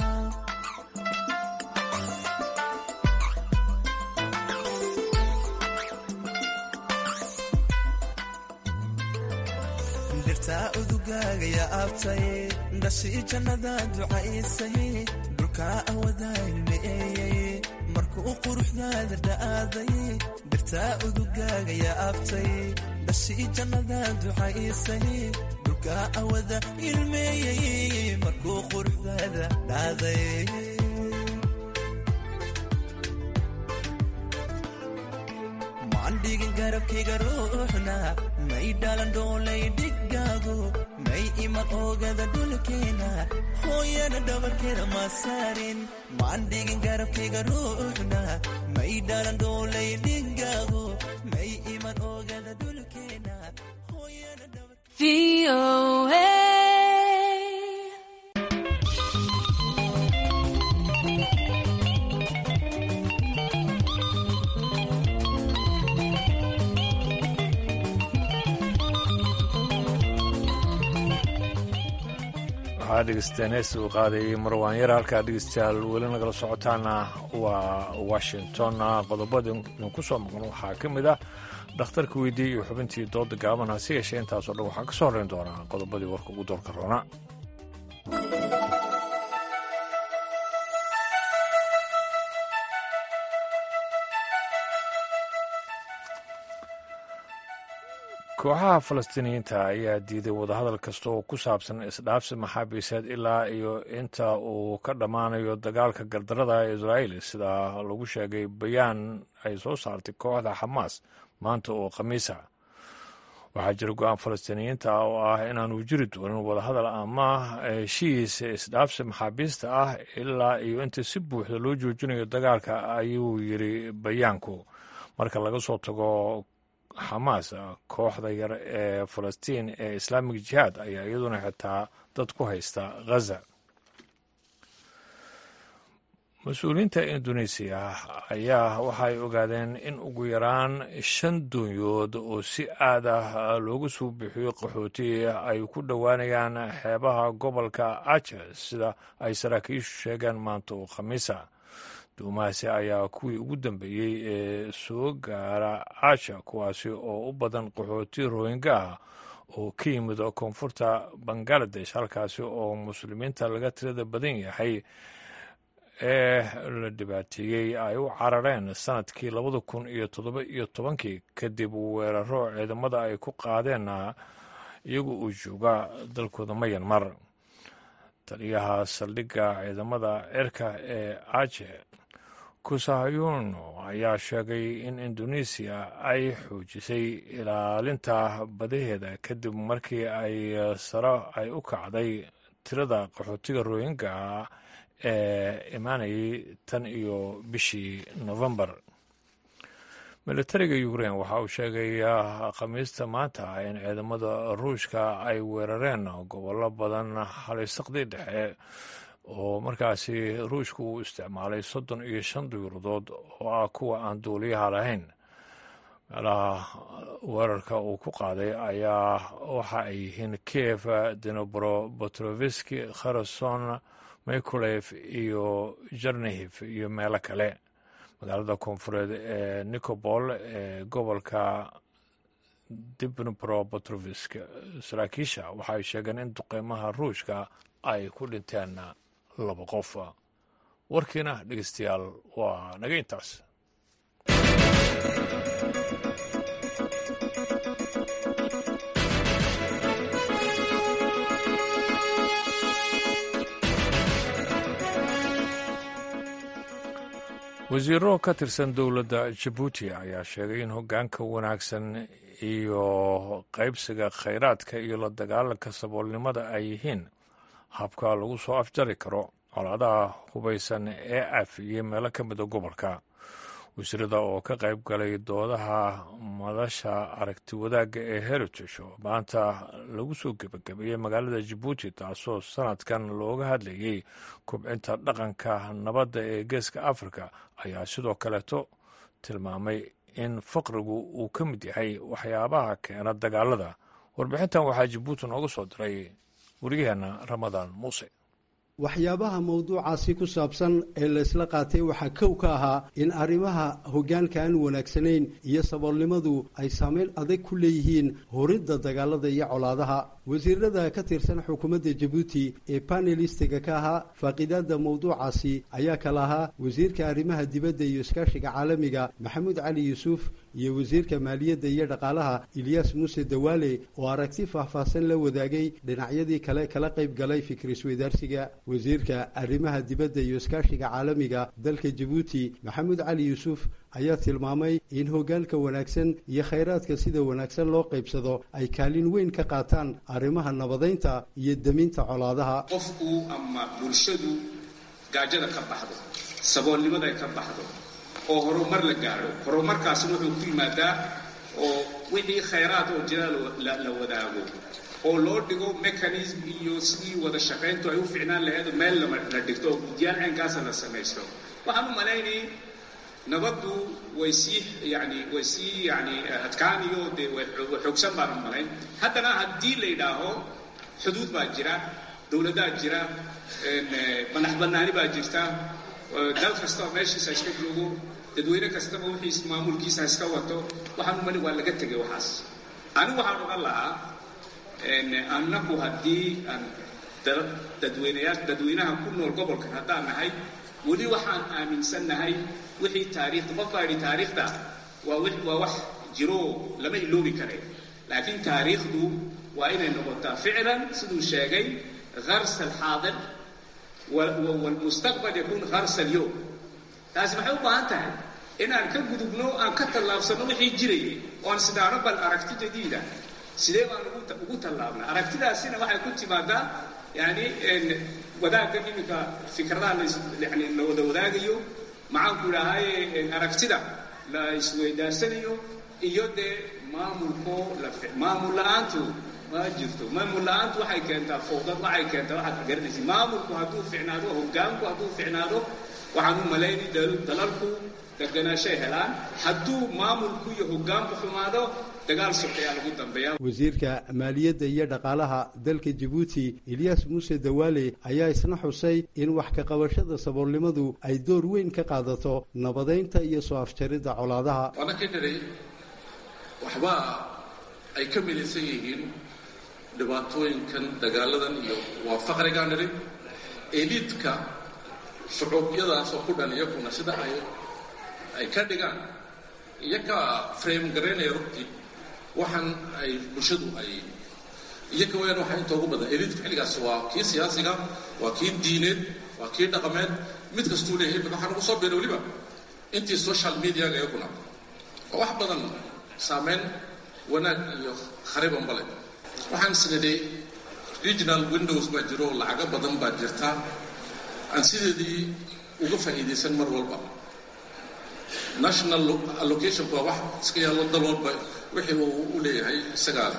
dhirtaa udugaaga yaa abtay dhashii jannada ducaysay dhulkaa awadaa ilmeeyey markuu quruxdaada dha'aaday dhirtaa udugaaga yaa abtay dhashii jannada ducaysay dhulkaa awada ilmeeyey markuu quruxdaada dhaaday maandhigin garabkayga ruuxna may dhalan dhoolay dhigaagu may iman oogada dhulkeena hooyana dhabarkeeda ma saarin maan dhigin garabkayga ruuxna may dhalan dhoolay dhigaagu may iman oogada dhulkeena waxaa dhegeysteen hees uu qaadayay marwaan yar halkaa dhegeystayaal weli nagala socotaana waa washington qodobada idinku soo maqan waxaa ka mid ah dhakhtarka weydiiyey iyo xubintii dooda gaaban hase yeeshee intaasoo dhan waxaa ka soo horreyn doonaa qodobadii warka ugu doorka roona kooxaha falastiiniyiinta ayaa diiday wadahadal kasta oo ku saabsan isdhaafsi maxaabiiseed ilaa iyo inta uu ka dhammaanayo dagaalka gardarada ee israa'iil sida lagu sheegay bayaan ay soo saartay kooxda xamaas maanta oo khamiisa waxaa jira go-aan falastiiniyiinta ah oo ah inaanu jiri doonin wadahadal ama heshiis isdhaafsi maxaabiista ah ilaa iyo inta si buuxda loo joojinayo dagaalka ayuu yiri bayaanku marka laga soo tago xamaas kooxda yar ee falastiin ee islaamig jihaad ayaa iyaduna xitaa dad ku haysta ghaza mas-uuliyiinta indonesiya ayaa waxay ogaadeen in ugu yaraan shan doonyood oo si aad ah loogu soo bixiyo qaxooti ay ku dhowaanayaan xeebaha gobolka aja sida ay saraakiishu sheegeen maanta oo khamiisa duumahaasi ayaa kuwii ugu dambeeyey ee soo gaara aja kuwaasi oo u badan qaxooti rohinga ah oo ka yimid koonfurta bangaladesh halkaasi oo muslimiinta laga tirada badan yahay ee la dhibaateeyey ay u carareen sanadkii labada kun iyo toddoba iyo tobankii kadib weeraro ciidamada ay ku qaadeen iyagu uu jooga dalkooda mayanmar taliyaha saldhigga ciidamada cirka ee aje kusahayuno ayaa sheegay in indonesiya ay xoojisay ilaalinta badaheeda kadib markii ay sare ay u kacday tirada qaxootiga rohinga ee imaanayay tan iyo bishii novembar militariga ukrein waxa uu sheegay khamiista maanta in ciidamada ruushka ay weerareen gobollo badan halisaqdii dhexe oo markaasi ruushku uu isticmaalay soddon iyo shan duyuuradood oo ah kuwa aan duuliyaha lahayn meelaha weerarka uu ku qaaday ayaa waxa ay yihiin kiev denobro botroviski kherson mikulev iyo jernihiv iyo meelo kale magaalada koonfureed ee nicobol ee gobolka dibnbro botrovisk saraakiisha waxaay sheegeen in duqeymaha ruushka ay ku dhinteen laba qof warkiina dhegeystayaal waa naga intaas wasiiro ka tirsan dowladda jabuuti ayaa sheegay in hoggaanka wanaagsan iyo qaybsiga khayraadka iyo la dagaalanka saboolnimada ay yihiin habka lagu soo afjari karo colaadaha hubaysan ee af iyo meelo ka mida gobolka wasiirada oo ka qayb galay doodaha madasha aragti wadaagga ee heritage oo maanta lagu soo gebagabeeyey magaalada jabuuti taasoo sanadkan looga hadlayey kubcinta dhaqanka nabadda ee geeska afrika ayaa sidoo kaleeto tilmaamay in faqrigu uu ka mid yahay waxyaabaha keena dagaalada warbixintan waxaa jabuuti nooga soo diray wariyaheenna ramadaan muuse waxyaabaha mawduucaasi ku saabsan ee laysla qaatay waxaa kow ka ahaa in arrimaha hoggaanka aan wanaagsanayn iyo saboolnimadu ay saameyn adag ku leeyihiin horidda dagaalada iyo colaadaha wasiirada ka tirsan xukuumadda jabuuti ee banelistiga ka ahaa faaqidaadda mawduucaasi ayaa kala ahaa wasiirka arrimaha dibadda iyo iskaashiga caalamiga maxamuud cali yuusuf iyo wasiirka maaliyadda iyo dhaqaalaha ilyaas muuse dawaale oo aragti faahfaahsan la wadaagay dhinacyadii kale kala qayb galay fikir isweydaarsiga wasiirka arrimaha dibadda iyo iskaashiga caalamiga dalka jabuuti maxamuud cali yuusuf ayaa tilmaamay in hoggaanka wanaagsan iyo khayraadka sida wanaagsan loo qaybsado ay kaalin weyn ka qaataan arrimaha nabadaynta iyo deminta colaadaha qofku ama bulshadu gaajada ka baxdo saboolnimada ka baxdo oo horumar la gaadho horumarkaasna wuxuu ku yimaadaa oo wixii khayraad oo jira la wadaago oo loo dhigo mechanism iyo sidii wada shaqayntu ay u ficnaan lahayd meel la dhigto oo guddiyaal caynkaasa la samaysto waxaan u malaynayay nabaddu way sii yani way sii yani adkaaniyo dee way xoogsan baan u malayn haddana haddii la yidhaaho xuduud baa jira dowladaa jira madax bannaani baa jirta dal kastaba meeshiisa iska joogo dadweyne kastaba wixiis maamulkiisa iska wato waxaan u malin waa laga tegay waxaas anigu waxaan odhan lahaa annagu haddii aan dadweynayaa dadweynaha ku nool gobolkan haddaan nahay weli waxaan aaminsannahay wixii taariikhda qofkaa yidhi taariikhda waa waa wax jiro lama iloobi kare laakiin taariikhdu waa inay noqotaa ficlan siduu sheegay harsa alxaadir walmustaqbal yakuun harsa alyowm taasi maxay u baahan tahay inaan ka gudubno aan ka tallaabsanno wixii jirayay oo aan sidaano bal aragti jadiida sidee baan ugu tallaabna aragtidaasina waxay ku timaadaa yani wadaagga iminka fikradaha yani la wada wadaagayo maxaanku idhaahaye aragtida la isweydaarsanayo iyo dee maamulko maamul la-aantu ma jirto maamul la-aantu waxay keentaa fowdad waxay keentaa waxaad garanaysa maamulku hadduu ficnaado hoggaanku hadduu ficnaado waxaan u malaynay dalalku deganaashay helaan hadduu maamulku iyo hoggaanku xumaado dagaal sokeyaa lagu dambeeya wasiirka maaliyadda iyo dhaqaalaha dalka jabuuti ilyaas muuse dawaale ayaa isna xusay in wax ka qabashada saboolnimadu ay door weyn ka qaadato nabadaynta iyo soo afjaridda colaadaha waana ka nidhay waxba ay ka midaysan yihiin dhibaatooyinkan dagaaladan iyo waa faqrigaa nidhay eliidka shucuubyadaasoo ku dhan iyakuna sida ay ay ka dhigaan iyakaa frame garaynaya rugtii waxaan ay bulshadu ay iyaka wayaan waxaa inta ugu badan eliidka xilligaas waa kii siyaasiga waa kii diineed waa kii dhaqameed mid kastuu leeyahay imika waxaan ugu soo biiray weliba intii social mediaga iyakuna oo wax badan saameyn wanaag iyo kharibanba leh waxaan isnidhay regional windows baa jiro oo lacago badan baa jirta aan sideedii uga faa'iidaysan mar walba national allocationku waa wax iska yaallo dal walba wixii uu u leeyahay isagaa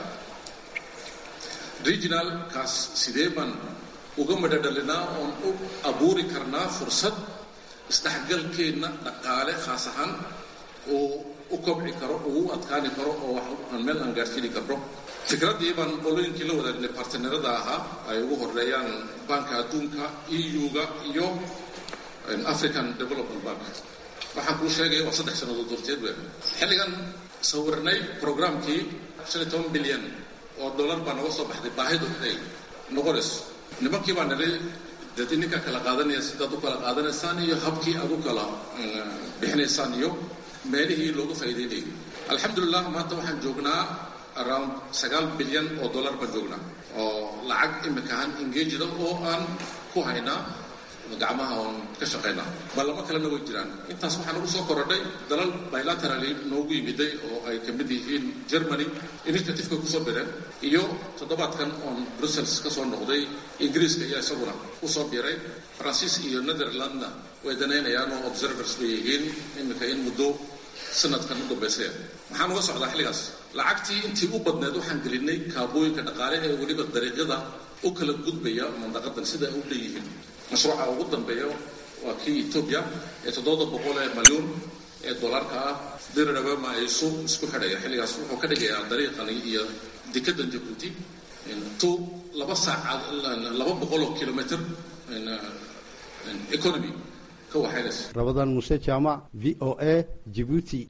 regionalkaas sidee baan uga madhadhalinaa oon u abuuri karnaa fursad isdhexgalkeenna dhaqaale khaas ahaan uu u kobci karo uu u adkaani karo oo wax aan meel aan gaarsiini karno fikraddii baan qolooyinkii la wadaagnay bartnerada ahaa ay ugu horeeyaan banka adduunka eu-ga iyo african development bank waxaan kuu sheegaya waa saddex sannadood horteed we xilligan sawirnay programkii shan iyo toban bilyan oo dollar baa noga soo baxday baahidu ay noqonayso nimankii baa nidhay dad ininka kala qaadanaya sidaad u kala qaadanaysaan iyo habkii aad u kala bixinaysaan iyo meelihii looga faa'iideynayay alxamdulilah maanta waxaan joognaa around sagaal bilyan oo dollar baan joognaa oo lacag imika ahaan engageda oo aan ku haynaa gacmaha oon ka shaqaynaa ballamo kalena way jiraan intaas waxaa nagu soo korodhay dalal bilaterally noogu yimiday oo ay ka mid yihiin germany initiativeka kusoo bireen iyo toddobaadkan oon brussels ka soo noqday ingiriiska ayaa isaguna kusoo biray faransiis iyo netherlandna way danaynayaan oo observers bay yihiin iminka in muddo sanadkan u dambaysaya maxaan uga socdaa xilligaas lacagtii intii u badneed waxaan gelinay kaabooyinka dhaqaale ee weliba dariiqyada u kala gudbaya mandaqadan sida ay u leeyihiin mashruuca ugu dambeeya waa kii etoobiya ee toddoba boqol ee malyuun ee dollarka ah dirirabama ay isu isku xidhaya xilligaas wuxuu ka dhigayaa dariiqani iyo dekadan jabuuti to laba saacad laba boqol oo kilomitr economy ka waxaynaysa rabadaan muuse jaamac v o a jibuuti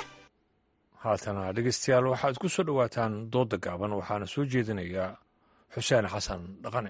haatana dhegeystayaal waxaad ku soo dhowaataan doodda gaaban waxaana soo jeedinayaa xuseen xasan dhaqane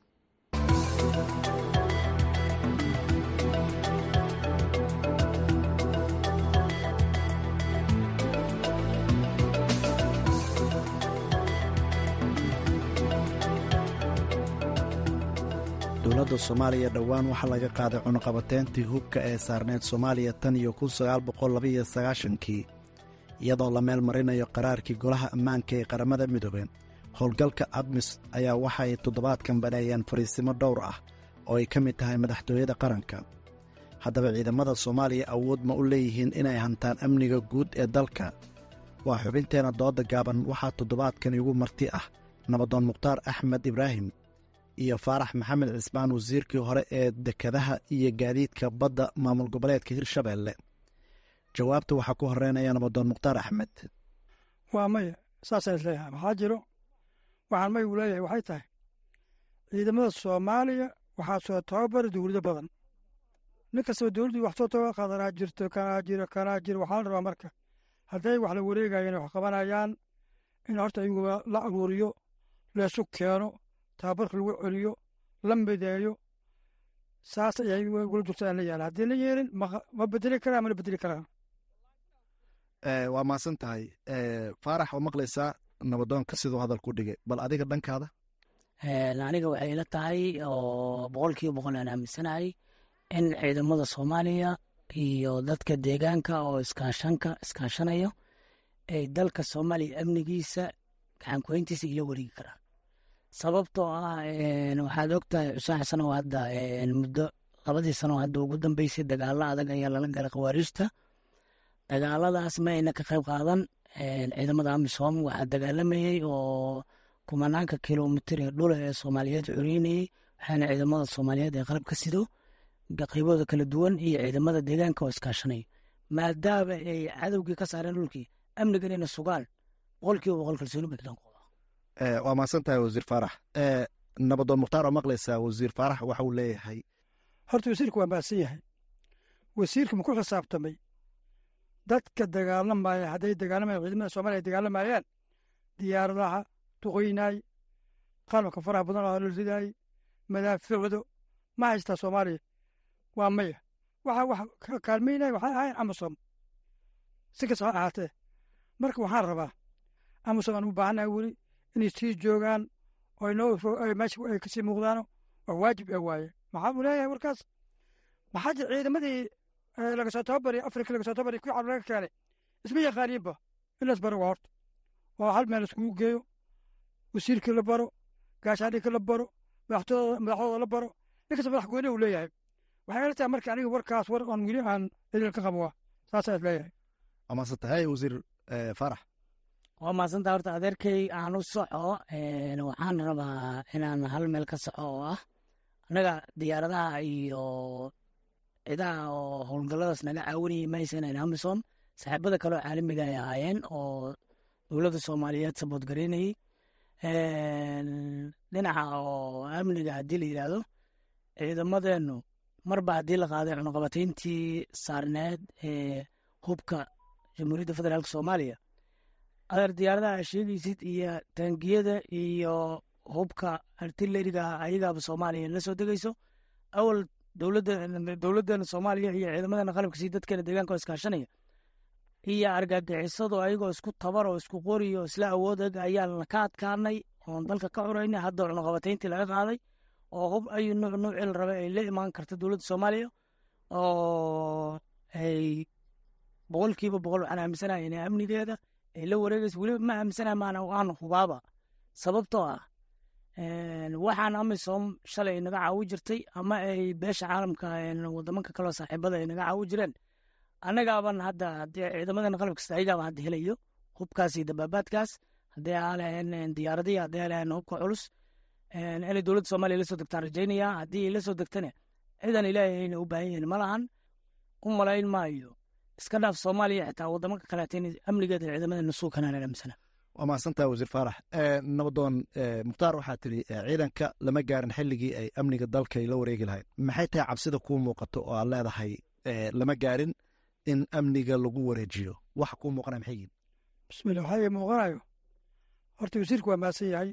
dowladda soomaaliya dhowaan waxaa laga qaaday cunuqabateyntii hubka ee saarneyd soomaaliya tan iyo kun sagaal boqol labaiyo sagaashankii iyadoo la meel marinayo qaraarkii golaha ammaanka ee qaramada midoobey howlgalka admis ayaa waxay toddobaadkan baneeyeen fariisimo dhowr ah oo ay ka mid tahay madaxtooyada qaranka haddaba ciidamada soomaaliya awood ma u leeyihiin inay hantaan amniga guud ee dalka waa xubinteenna dooda gaaban waxaa toddobaadkan igu marti ah nabadoon mukhtaar axmed ibraahim iyo faarax maxamed cismaan wasiirkii hore ee dekedaha iyo gaadiidka badda maamul goboleedka hirshabeelle jawaabta waxaa ku horeynaya nabadoon mukhtaar axmed waa maya saasaan isleeyahay maxaa jiro waxaan maygu leeyahay waxay tahay ciidamada soomaaliya waxaa soo tababara dowlado badan nin kastaba dowladdii wax soo tababar qaadanaa jirto kanaa jiro kanaa jiro waxaa la rabaa marka hadday wax la wareegayeen wax qabanayaan in horta iyaguba la aruuriyo leesu keeno tababarka lagu celiyo la mideeyo saas ayay gula jirta aan la yaala haddii la yeelin ma bedeli karaa mana bedeli karaan waa mahadsan tahay faarax oo maqlaysaa nabadoonka siduu hadalku dhigay bal adiga dhankaada aniga waxay ila tahay oo boqolkiiba boqol aan aaminsanahay in ciidamada soomaaliya iyo dadka deegaanka oo iskaashanka iskaashanayo ay dalka soomaaliya amnigiisa gacankuhayntiisa ila wareegi karaan sababtoo ah waxaad ogtahay xuseen xasan oo hadda muddo labadii sano hadda ugu dambeysay dagaalo adag ayaa lala galay khawaariijta dagaaladaas ma ayna ka qayb qaadan ciidamada amisom waxaa dagaalamayey oo kumanaanka kilomitir ee dhula ee soomaaliyeed cureynayey waxaana ciidamada soomaaliyeed ee qalab ka sido qaybooda kala duwan iyo ciidamada deegaanka oo iskaashanaya maadaama ay cadowgii ka saareen dhulkii amnigan inay sugaan boqolkiiba boqol kalsooni bay kadan waa mahadsan tahay wasiir faarax nabadoon mukhtaar oo maqlaysaa wasiir faarax waxa uu leeyahay horta wasiirka waa mahadsan yahay wasiirka ma ku xisaabtamay dadka dagaalamaya hadday dagaalamayan ciidamada soomaliya ay dagaalamayaan diyaaradaha duqeynaay qalabka faraha badan oo la ridaay madaaficdo ma haystaa soomaaliya waa maya waxa wax ka kaalmaynaya waxay ahayn amasom si kasta ha ahaatee marka waxaan rabaa amasom aan u baahannahay weli inay sii joogaan oo inoo meesha ay kasii muuqdaano waa waajib ee waaye maxaa uu leeyahay warkaas maxaa jir ciidamadii laga soo tababari afrika laga soo tababari kuwii carab laga keenay isma yaqaaniinba in las baro waa horta oo hal meel iskugu geeyo wasiirkii la baro gaashaadhigka la baro madaxtooda madaxdooda la baro nin kasta madax gooni uu leeyahay waxay ila tahay marka aniga warkaas war aan weli aan idil ka qabo saasaa is leeyahay waa mahadsan tahay wasiir faarax waa mahadsanta horta adeerkay aan u soco waxaan rabaa inaan hal meel ka soco oo ah annaga diyaaradaha iyo cidaha oo howlgalladaas naga caawinayay mahaysanan amisom saaxiibada kale oo caalamiga ay ahaayeen oo dowladda soomaaliyeed sabood garaynayey dhinaca oo amniga haddii la yidhaahdo ciidamadeennu marba haddii la qaaday cunuqabatayntii saarneed ee hubka jamhuuriyadda federaalk soomaaliya adeer diyaaradaha sheegaysid iyo taangiyada iyo hubka artileriga ayagaaba soomaaliya la soo degayso awal dowladdeena soomaaliya iyo ciidamadeena qalabka sii dadkeena deegaanka oo iskaashanaya iyo argagixisadu ayagoo isku tabar oo isku qori oo isla awoodeg ayaan ka adkaanay oon dalka ka curaynay hadda cunuqabatayntii laga qaaday oo hub ayu nuuc nuucii la rabay ay la imaan karta dowladda soomaaliya oo ay boqolkiiba boqol waxaan aaminsanahay inay amnigeeda ay la wareegayso weliba ma aaminsanahay maana aan hubaaba sababtoo ah waxaan amisom shalay naga caawi jirtay ama ay beesha caalamka wadamanka kaleo saaxiibada ay naga caawi jireen annagaaban hadda haddii ciidamadeena qalab kasta ayagaaba hadda helayo hubkaas iyo dabaabaadkaas haddii aalahayn diyaaradii haddii aalahayn hubka culus inay dowladda soomaaliya la soo degtaan rajaynaya haddii ay la soo degtane ciidan ilaahay ayna u baahan yihiin ma lahan u malayn maayo iska dhaaf soomaaliya xitaa wadamanka kaleeta in amnigeeda ciidamadeena suukanaan aaminsana waa mahadsantaha wasiir faarax nabadoon mukhtaar waxaa tiri ciidanka lama gaarin xilligii ay amniga dalka ay la wareegi lahayd maxay tahay cabsida kuu muuqato oo aad leedahay lama gaarin in amniga lagu wareejiyo waxa kuu muuqanaya maxay yihin bismillah waxaa ii muuqanayo horta wasiirku waa mahadsan yahay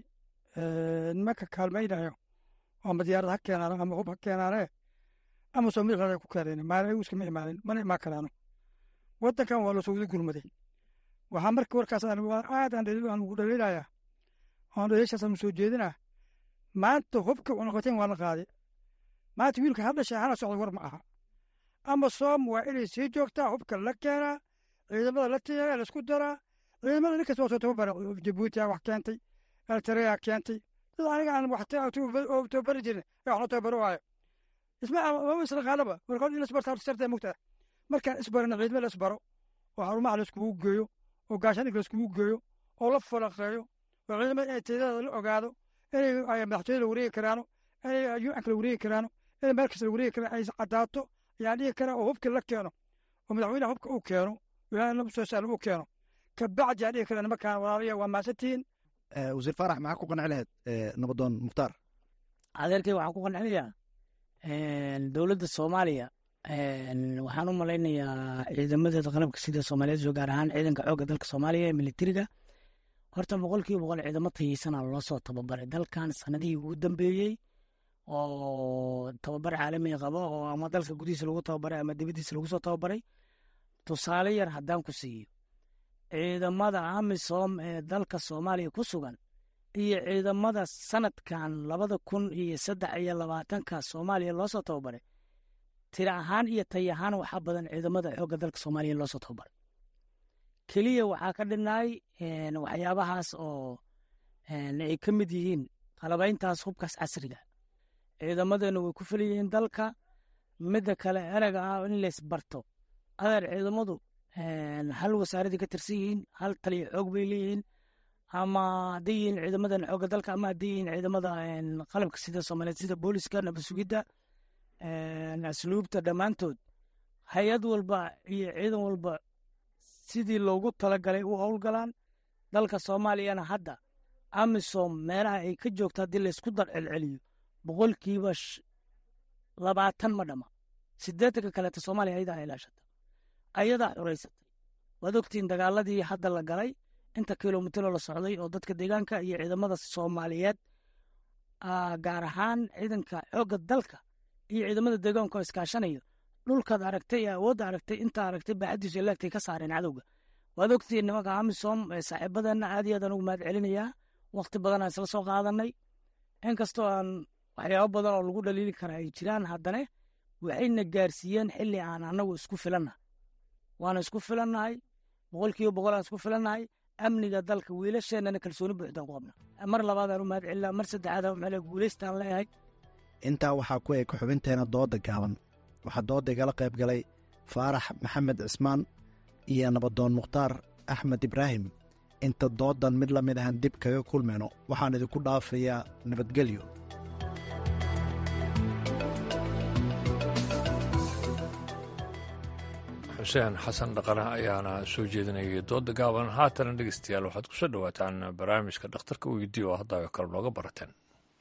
nimanka kaalmaynayo ama diyaarad ha keenaano ama hub ha keenaane ama soo madaxooda ku keeneen maalin iskama imaanin mana imaan karaano waddankan waa lasoo wada gurmaday waxaa marka warkaas aad aan ugu dhaliilaya oon dhaliishaas aan soo jeedinaa maanta hubka cunaqateen waa la qaaday maanta wiilka hadda sheexana socda war ma aha ama soom waa inay sii joogtaa hubka la keenaa ciidamada la tiyaga laisku daraa ciidamada nin kasta waa soo tababara jabuutiya wax keentay eltareya keentay dad aniga aan wax tababari jirin ee waxna tababaro waayo isma mama isla qaadaba warkood in isbarta sarta mugtaa markaan isbarana ciidama la isbaro oo xarumaha la iskugu geeyo oo gaashaninka la iskugu geeyo oo la falaqeeyo oo ciidamada inay tayadada la ogaado inay madaxtooyada la wareegi karaano inay yuanka la wareegi karaano inay meel kasta la wareegi karaan ay caddaato ayaan dhihi karaa oo hubka la keeno oo madaxweynaha hubka uu keeno ilaahay lama soo saalo uu keeno kabacdi aan dhihi karaa nimankaan walaalayaa waa maasantihiin wasiir faarax maxaa ku qanci lahayd nabadoon mukhtaar adeerkay waxaan ku qancinayaa dowladda soomaaliya waxaan u malaynayaa ciidamadeeda qalabka sida soomaaliyeed gaar ahaan ciidanka xoogga dalka soomaaliya ee militariga horta boqolkiiba boqol ciidamo tayeysana loo soo tababaray dalkan sanadihii ugu dambeeyey oo tababar caalami qabo oo ama dalka gudihiisa lagu tababaray ama dibadiisa lagu soo tababaray tusaale yar haddaan ku siiyo ciidamada amisom ee dalka soomaaliya ku sugan iyo ciidamada sanadkan labada kun iyo saddex iyo labaatanka soomaaliya loo soo tababaray tira ahaan iyo tay ahaan waxaa badan ciidamada xoogga dalka soomaaliya loo soo tababaray keliya waxaa ka dhinaay waxyaabahaas oo ay ka mid yihiin qalabayntaas hubkaas casriga ciidamadeennu way ku fel yihiin dalka midda kale erega ah in laysbarto adeer ciidamadu hal wasaaradii ka tirsan yihiin hal taliya xoog bay leeyihiin ama hadday yihiin ciidamadan xoogga dalka ama hadday yihiin ciidamada qalabka sida soomaaliyeed sida booliska nabasugidda asluubta dhammaantood hay-ad walba iyo ciidan walba sidii loogu talagalay u howlgalaan dalka soomaaliyana hadda amisom meelaha ay ka joogto haddii laysku dar celceliyo boqolkiiba labaatan ma dhama sideetanka kaleeta soomaaliya ayadaa ilaashata ayadaa xureysatay waad ogtiin dagaaladii hadda la galay inta kilomitro la socday oo dadka deegaanka iyo ciidamada soomaaliyeed gaar ahaan ciidanka xoogga dalka iyo ciidamada deegaanka oo iskaashanayo dhulkaad aragtay ee awoodda aragtay intaa aragtay baaxadiisu ilaagtay ka saareen cadowga waad ogtiin nimanka amisom saaxiibadeenna aad iyo aadaan ugu mahad celinayaa wakti badan aan isla soo qaadanay inkastoo aan waxyaabo badan oo lagu dhaliili kara ay jiraan haddana waxayna gaarsiiyeen xilli aan annagu isku filannahay waana isku filannahay boqolkiiba boqol aan isku filannahay amniga dalka wiilasheennana kalsooni buuxdaan ku qabna mar labaadaan u mahad celinaa mar saddexaadaan maxaa leeyahay guulaystaan leeyahay intaa waxaa ku eg xubinteena dooda gaaban waxaa dooda igala qayb galay faarax maxamed cismaan iyo nabadoon mukhtaar axmed ibraahim inta doodan mid la mid ahan dib kaga kulmayno waxaan idinku dhaafayaa nabadgelyo xuseen xasan dhaqane ayaana soo jeedinayay dooda gaaban haatana dhegeystayaal waxaad ku soo dhowaataan barnaamijka dhakhtarka weydiiya oo hadda kale nooga barateen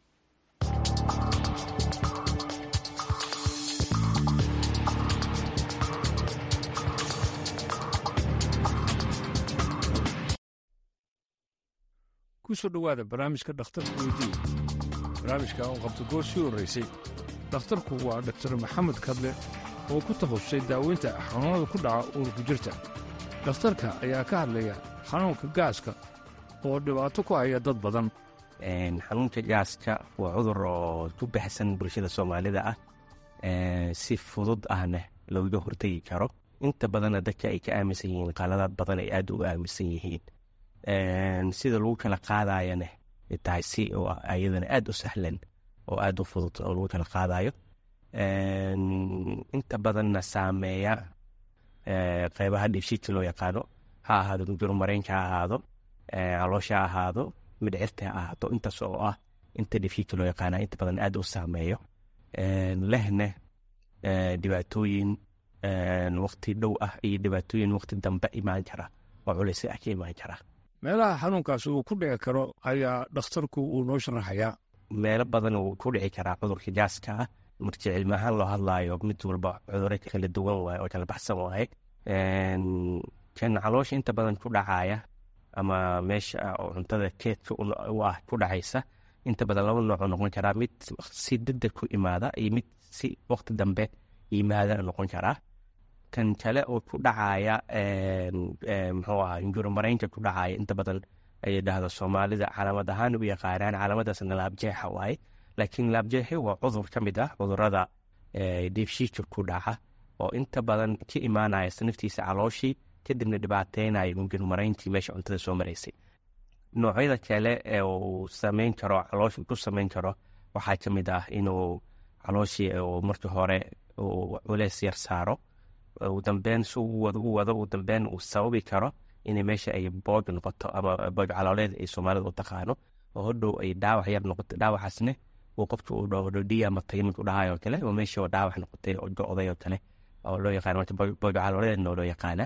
kusoo dhowaada barnaamijka dhakhtarka weydiiya barnaamijka uu qabto goor sii horraysay dhakhtarku waa doktor maxamed kadle oo ku takhasusay daaweynta xanuunada ku dhaca uurku jirta dhakhtarka ayaa ka hadlaya xanuunka gaaska oo dhibaato ku haya dad badan xanuunka gaaska waa cudur oo ku baxsan bulshada soomaalida ah si fudud ahna looga hortegi karo inta badanna dadka ay ka aaminsan yihiin qaladaad badan ay aad uga aaminsan yihiin sida lagu kala qaadayana tahay si ayadana aad u sahlan oo aad u fudud oo lagu kala qaadayo inta badanna saameeya qeybaha dhibshiidka loo yaqaano ha ahaado gujurmareenka ha ahaado caloosha ha ahaado midhcirta ha ahaato intaas oo ah inta dhibshiidka loo yaqaana inta badan aad u saameeyo lehna dhibaatooyin waqti dhow ah iyo dhibaatooyin waqti dambe imaan kara oo culays ah ka imaan kara meelaha xanuunkaas uu ku dhici karo ayaa dhakhtarku uu noo sharaxayaa meelo badan uu ku dhici karaa cudurka gaaska ah markii cilmi ahaan loo hadlaayo mid walba cuduro kala duwan waaye oo kala baxsan waaye kan caloosha inta badan ku dhacaya ama meesha oo cuntada keedka u ah ku dhacaysa inta badan laba noocoo noqon karaa mid si degdeg ku imaada iyo mid si waqti dambe yimaada noqon karaa kan kale oo ku dhacaya muxuu ahaa injurumaraynka ku dhacaya inta badan ay dhahdo soomaalida calaamad ahaan u yaqaanaan calaamadaasna laabjeexa waaye laakiin laabjeexi waa cudur ka mid ah cudurada dheefshiidka ku dhaca oo inta badan ka imaanaya naftiisa calooshii kadibna dhibaateynaya injurumarayntii meesha cuntada soo maraysay noocyada kale ee uu sameyn karo caloosha ku sameyn karo waxaa ka mid ah inuu calooshii marka hore culeys yar saaro ugu dambeyn si u wado u wado ugu dambeyn uu sababi karo inay meesha ay boog noqoto ama boog calooleed ay soomaalida u taqaano oo hodhow ay dhaawac yar noqoto dhaawacaasne uu qofka uu dhaho dhiya ama tayimid u dhahayo kale oo meesha oo dhaawac noqotay oo go-day oo kale oo loo yaqaano marka boog calooleedna oo loo yaqaana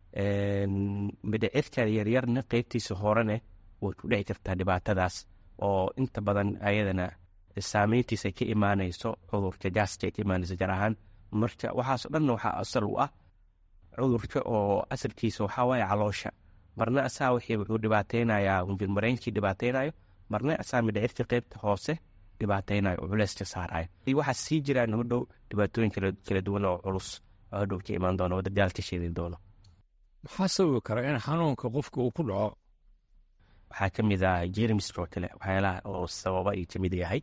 midhicirka yaryarna qeybtiisa horene way ku dhici kartaa dhibaatadaas oo inta badan ayadana saameyntiisa ka imaanayso cudurka gaaska ka imaanayso gaar ahaan marka waxaasoo dhanna waxaa asal u ah cudurka oo asalkiisa waxaa waaye caloosha marna asaa wixii wuxuu dhibaateynayaa hunjirmareynkii dhibaateynayo marna asaa midhicirka qeybta hoose dhibaateynayo oo culeyska saarayo waxaa sii jiraan hodhow dhibaatooyin kala duwan oo culus oo hodhow ka imaan doono oo dadaal ka sheedi doono maxaa sababi kara in xanuunka qofka uu ku dhaco waxaa ka mid ah jermiska oo kale waxyaalaha oo sababa ay ka mid yahay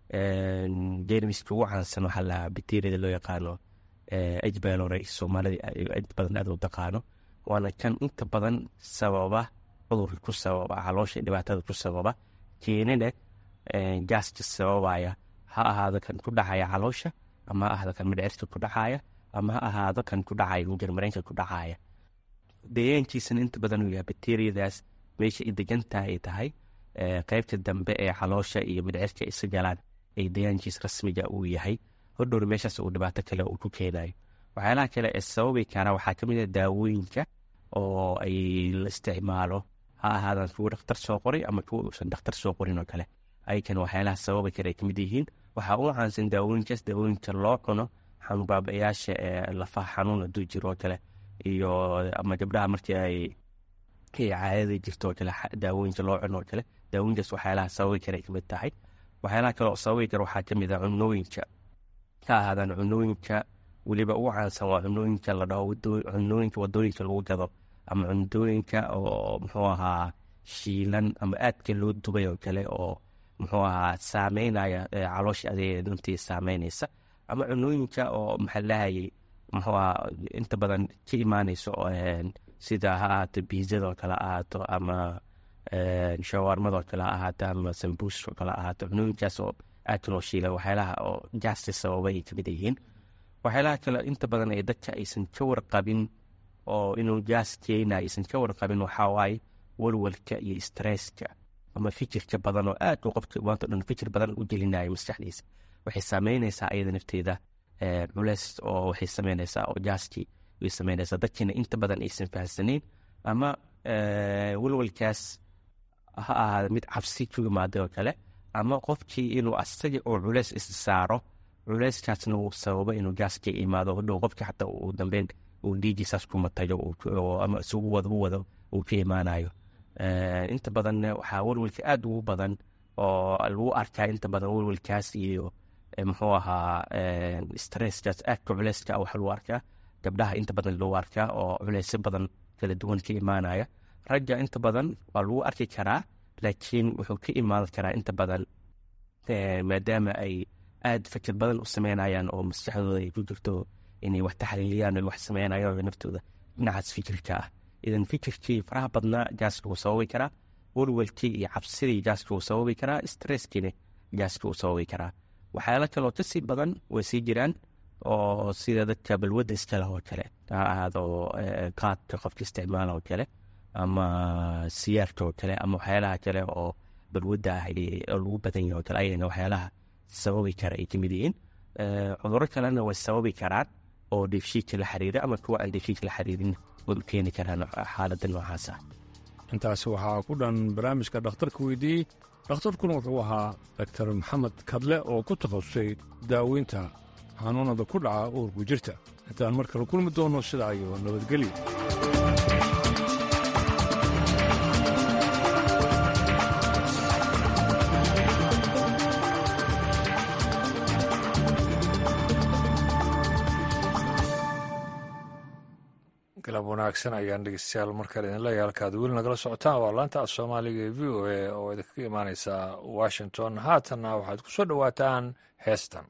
jermiska ugu caansan waxaa lahaa bacteriada loo yaqaano h bylore soomaalida inta badan aad u taqaano waana kan inta badan sababa cudurka ku sababa caloosha dhibaatada ku sababa keenina gaaska sababaya ha ahaado kan ku dhacaya caloosha ama ha ahaado kan midhcirka ku dhacaya ama ha ahaado kan ku dhacaya mujarmareenka ku dhacaya deegaankiisana inta badan uu yahay bacteriadaas meesha ay degantaha ay tahay qeybta dambe ee caloosha iyo midhcirka isa galaan ay deegaankiis rasmiga uu yahay hodhowr meeshaas uu dhibaato kale uu ku keenayo waxyaalaha kale ee sababi kara waxaa ka mid ah daawooyinka oo ay la isticmaalo ha ahaadaan kuwa dhakhtar soo qoray ama kuwa uusan dhakhtar soo qorin oo kale ayakan waxyaalaha sababi kale ay ka mid yihiin waxaa u caansan daawooyinkaas daawooyinka loo cuno xanuunbaabayaasha ee lafaha xanuun hadduu jiro oo kale iyo ama gabdhaha markii ay caadada jirto oo kale daawooyinka loo cuno oo kale daawooyinkaas waxyaalaha sababi kale ay kamid tahay waxyaalaha kale oo sababi kara waxaa ka mid ah cunooyinka ka ahaadaan cunooyinka weliba ugu caansan waa cunooyinka la dhaho cunooyinka wadooyinka lagu gado ama cunooyinka oo muxuu ahaa shiilan ama aadka loo dubay oo kale oo muxuu ahaa saameynaya caloosha adeega dantii saameynaysa ama cunooyinka oo maxaa lahayay muxuu ahaa inta badan ka imaanayso sida ha ahaato biizadoo kale ahaato ama shawaarmadoo kale ahaato ama sambuuskoo kale ahaato cunooyinkaas oo aadka loo shiila waxyaalaha oo gaasti sababay ay kamid yihiin waxyaalaha kale inta badan ee dadka aysan ka warqabin oo inuu gaas keena aysan ka warqabin waxaa waaye walwalka iyo stresska ama fikirka badan oo aad uu qofka maanta dhan fikir badan u gelinayo maskaxdiisa waxay saameynaysaa ayada nafteeda culeys oo waxay sameynaysaa oo gaaskii way sameynaysaa dadkiina inta badan aysan fahamsanayn ama walwalkaas ha ahaada mid cabsi ku yimaada oo kale ama qofkii inuu asaga oo culeys is saaro culeyskaasna uu sababo inuu gaaska imaado hodhow qofka xataa uu dambeyn uu dhiigiisaas ku matayo ama isugu wado u wado uu ka imaanayo inta badanna waxaa walwalka aada ugu badan oo lagu arkaa inta badan walwalkaas iyo muxuu ahaa stresskaas aadka culeyska waxa lagu arkaa gabdhaha inta badan lagu arkaa oo culeysyo badan kala duwan ka imaanaya ragga inta badan waa lagu arki karaa laakiin wuxuu ka imaan karaa inta badan maadaama ay aad fikir badan u sameynayaan oo maskaxdooda ay ku jirto inay wax taxliiliyaan o wax sameynayaan naftooda dhinacaas fikirka ah idan fikirkii faraha badnaa gaaska wuu sababi karaa walwalkii iyo cabsidii gaaska wuu sababi karaa stresskiina gaaska wuu sababi karaa waxyaalo kaloo kasii badan way sii jiraan oo sida dadka balwadda iskale oo kale ha ahaado qaadka qofka isticmaala oo kale ama siyaarka oo kale ama waxyaalaha kale oo balwadda ah oo lagu badan yahay oo kale ayana waxyaalaha sababi kara ay kamid yihiin cuduro kalena way sababi karaan oo dheefshiidka la xiriira ama kuwa aan dheefshiidka la xiriirin way u keeni karaan xaaladda noocaas ah intaasi waxaa ku dhan barnaamijka dhakhtarka weydiiyey dhakhtarkuna wuxuu ahaa daktar maxamed kadle oo ku takhasusay daaweynta xanuunada ku dhaca uurku jirta intaan mar kale kulmi doono sidaa iyo nabadgelyo galab wanaagsan ayaan dhegeystayaal markale idin leeyahay halkaad weli nagala socotaan waa laanta af soomaaliga ee v o a oo idinkaga imaaneysa washington haatanna waxaad ku soo dhowaataan heestan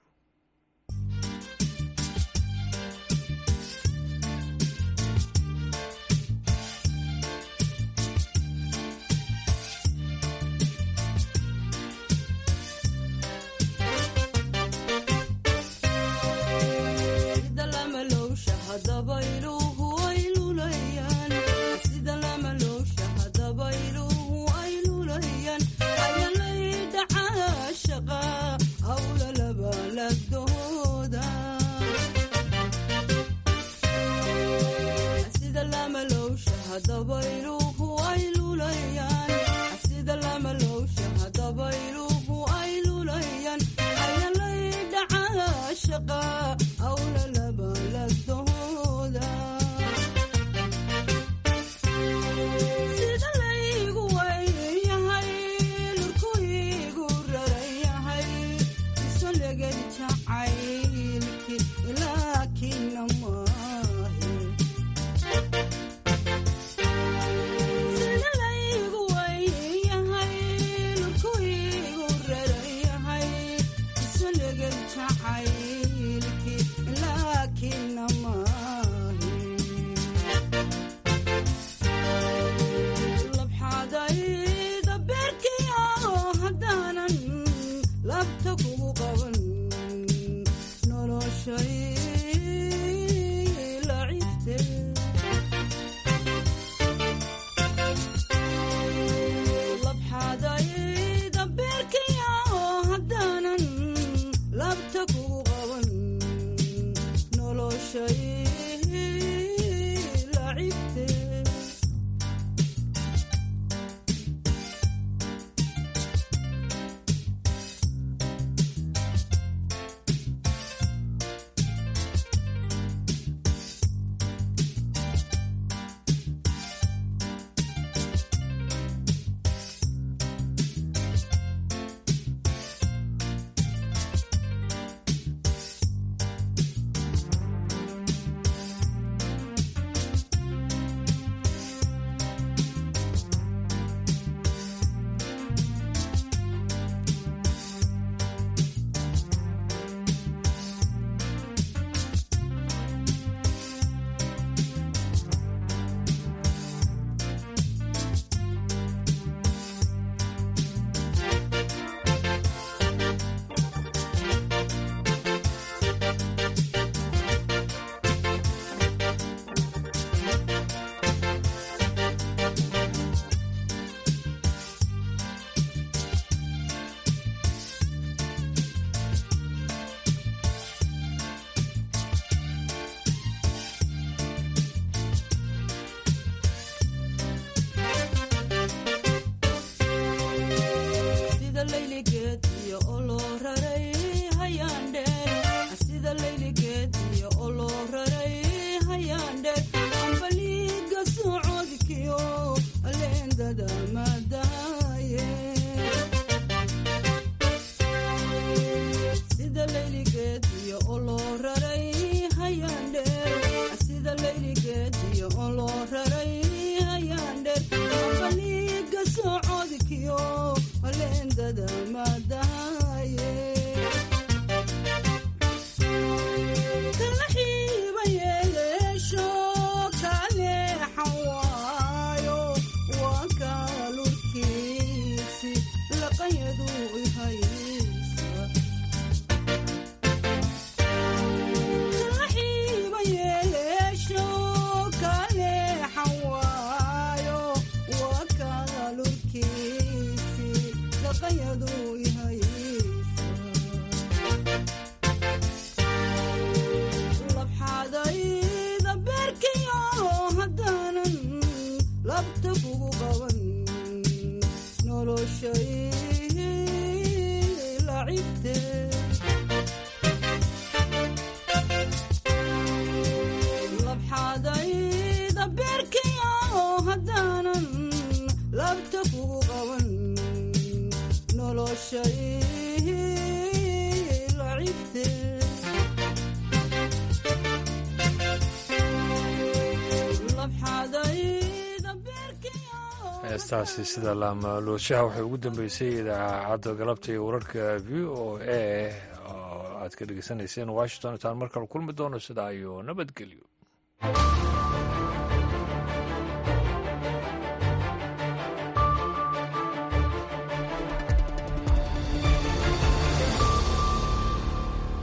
heestaasi sida laamalooshaha waxay ugu dambeysay idaacadda galabta iyo wararka v o a oo aad ka dhegeysanayseen washington intaan mar kale kulmi doono sidaa iyo nabadgelyo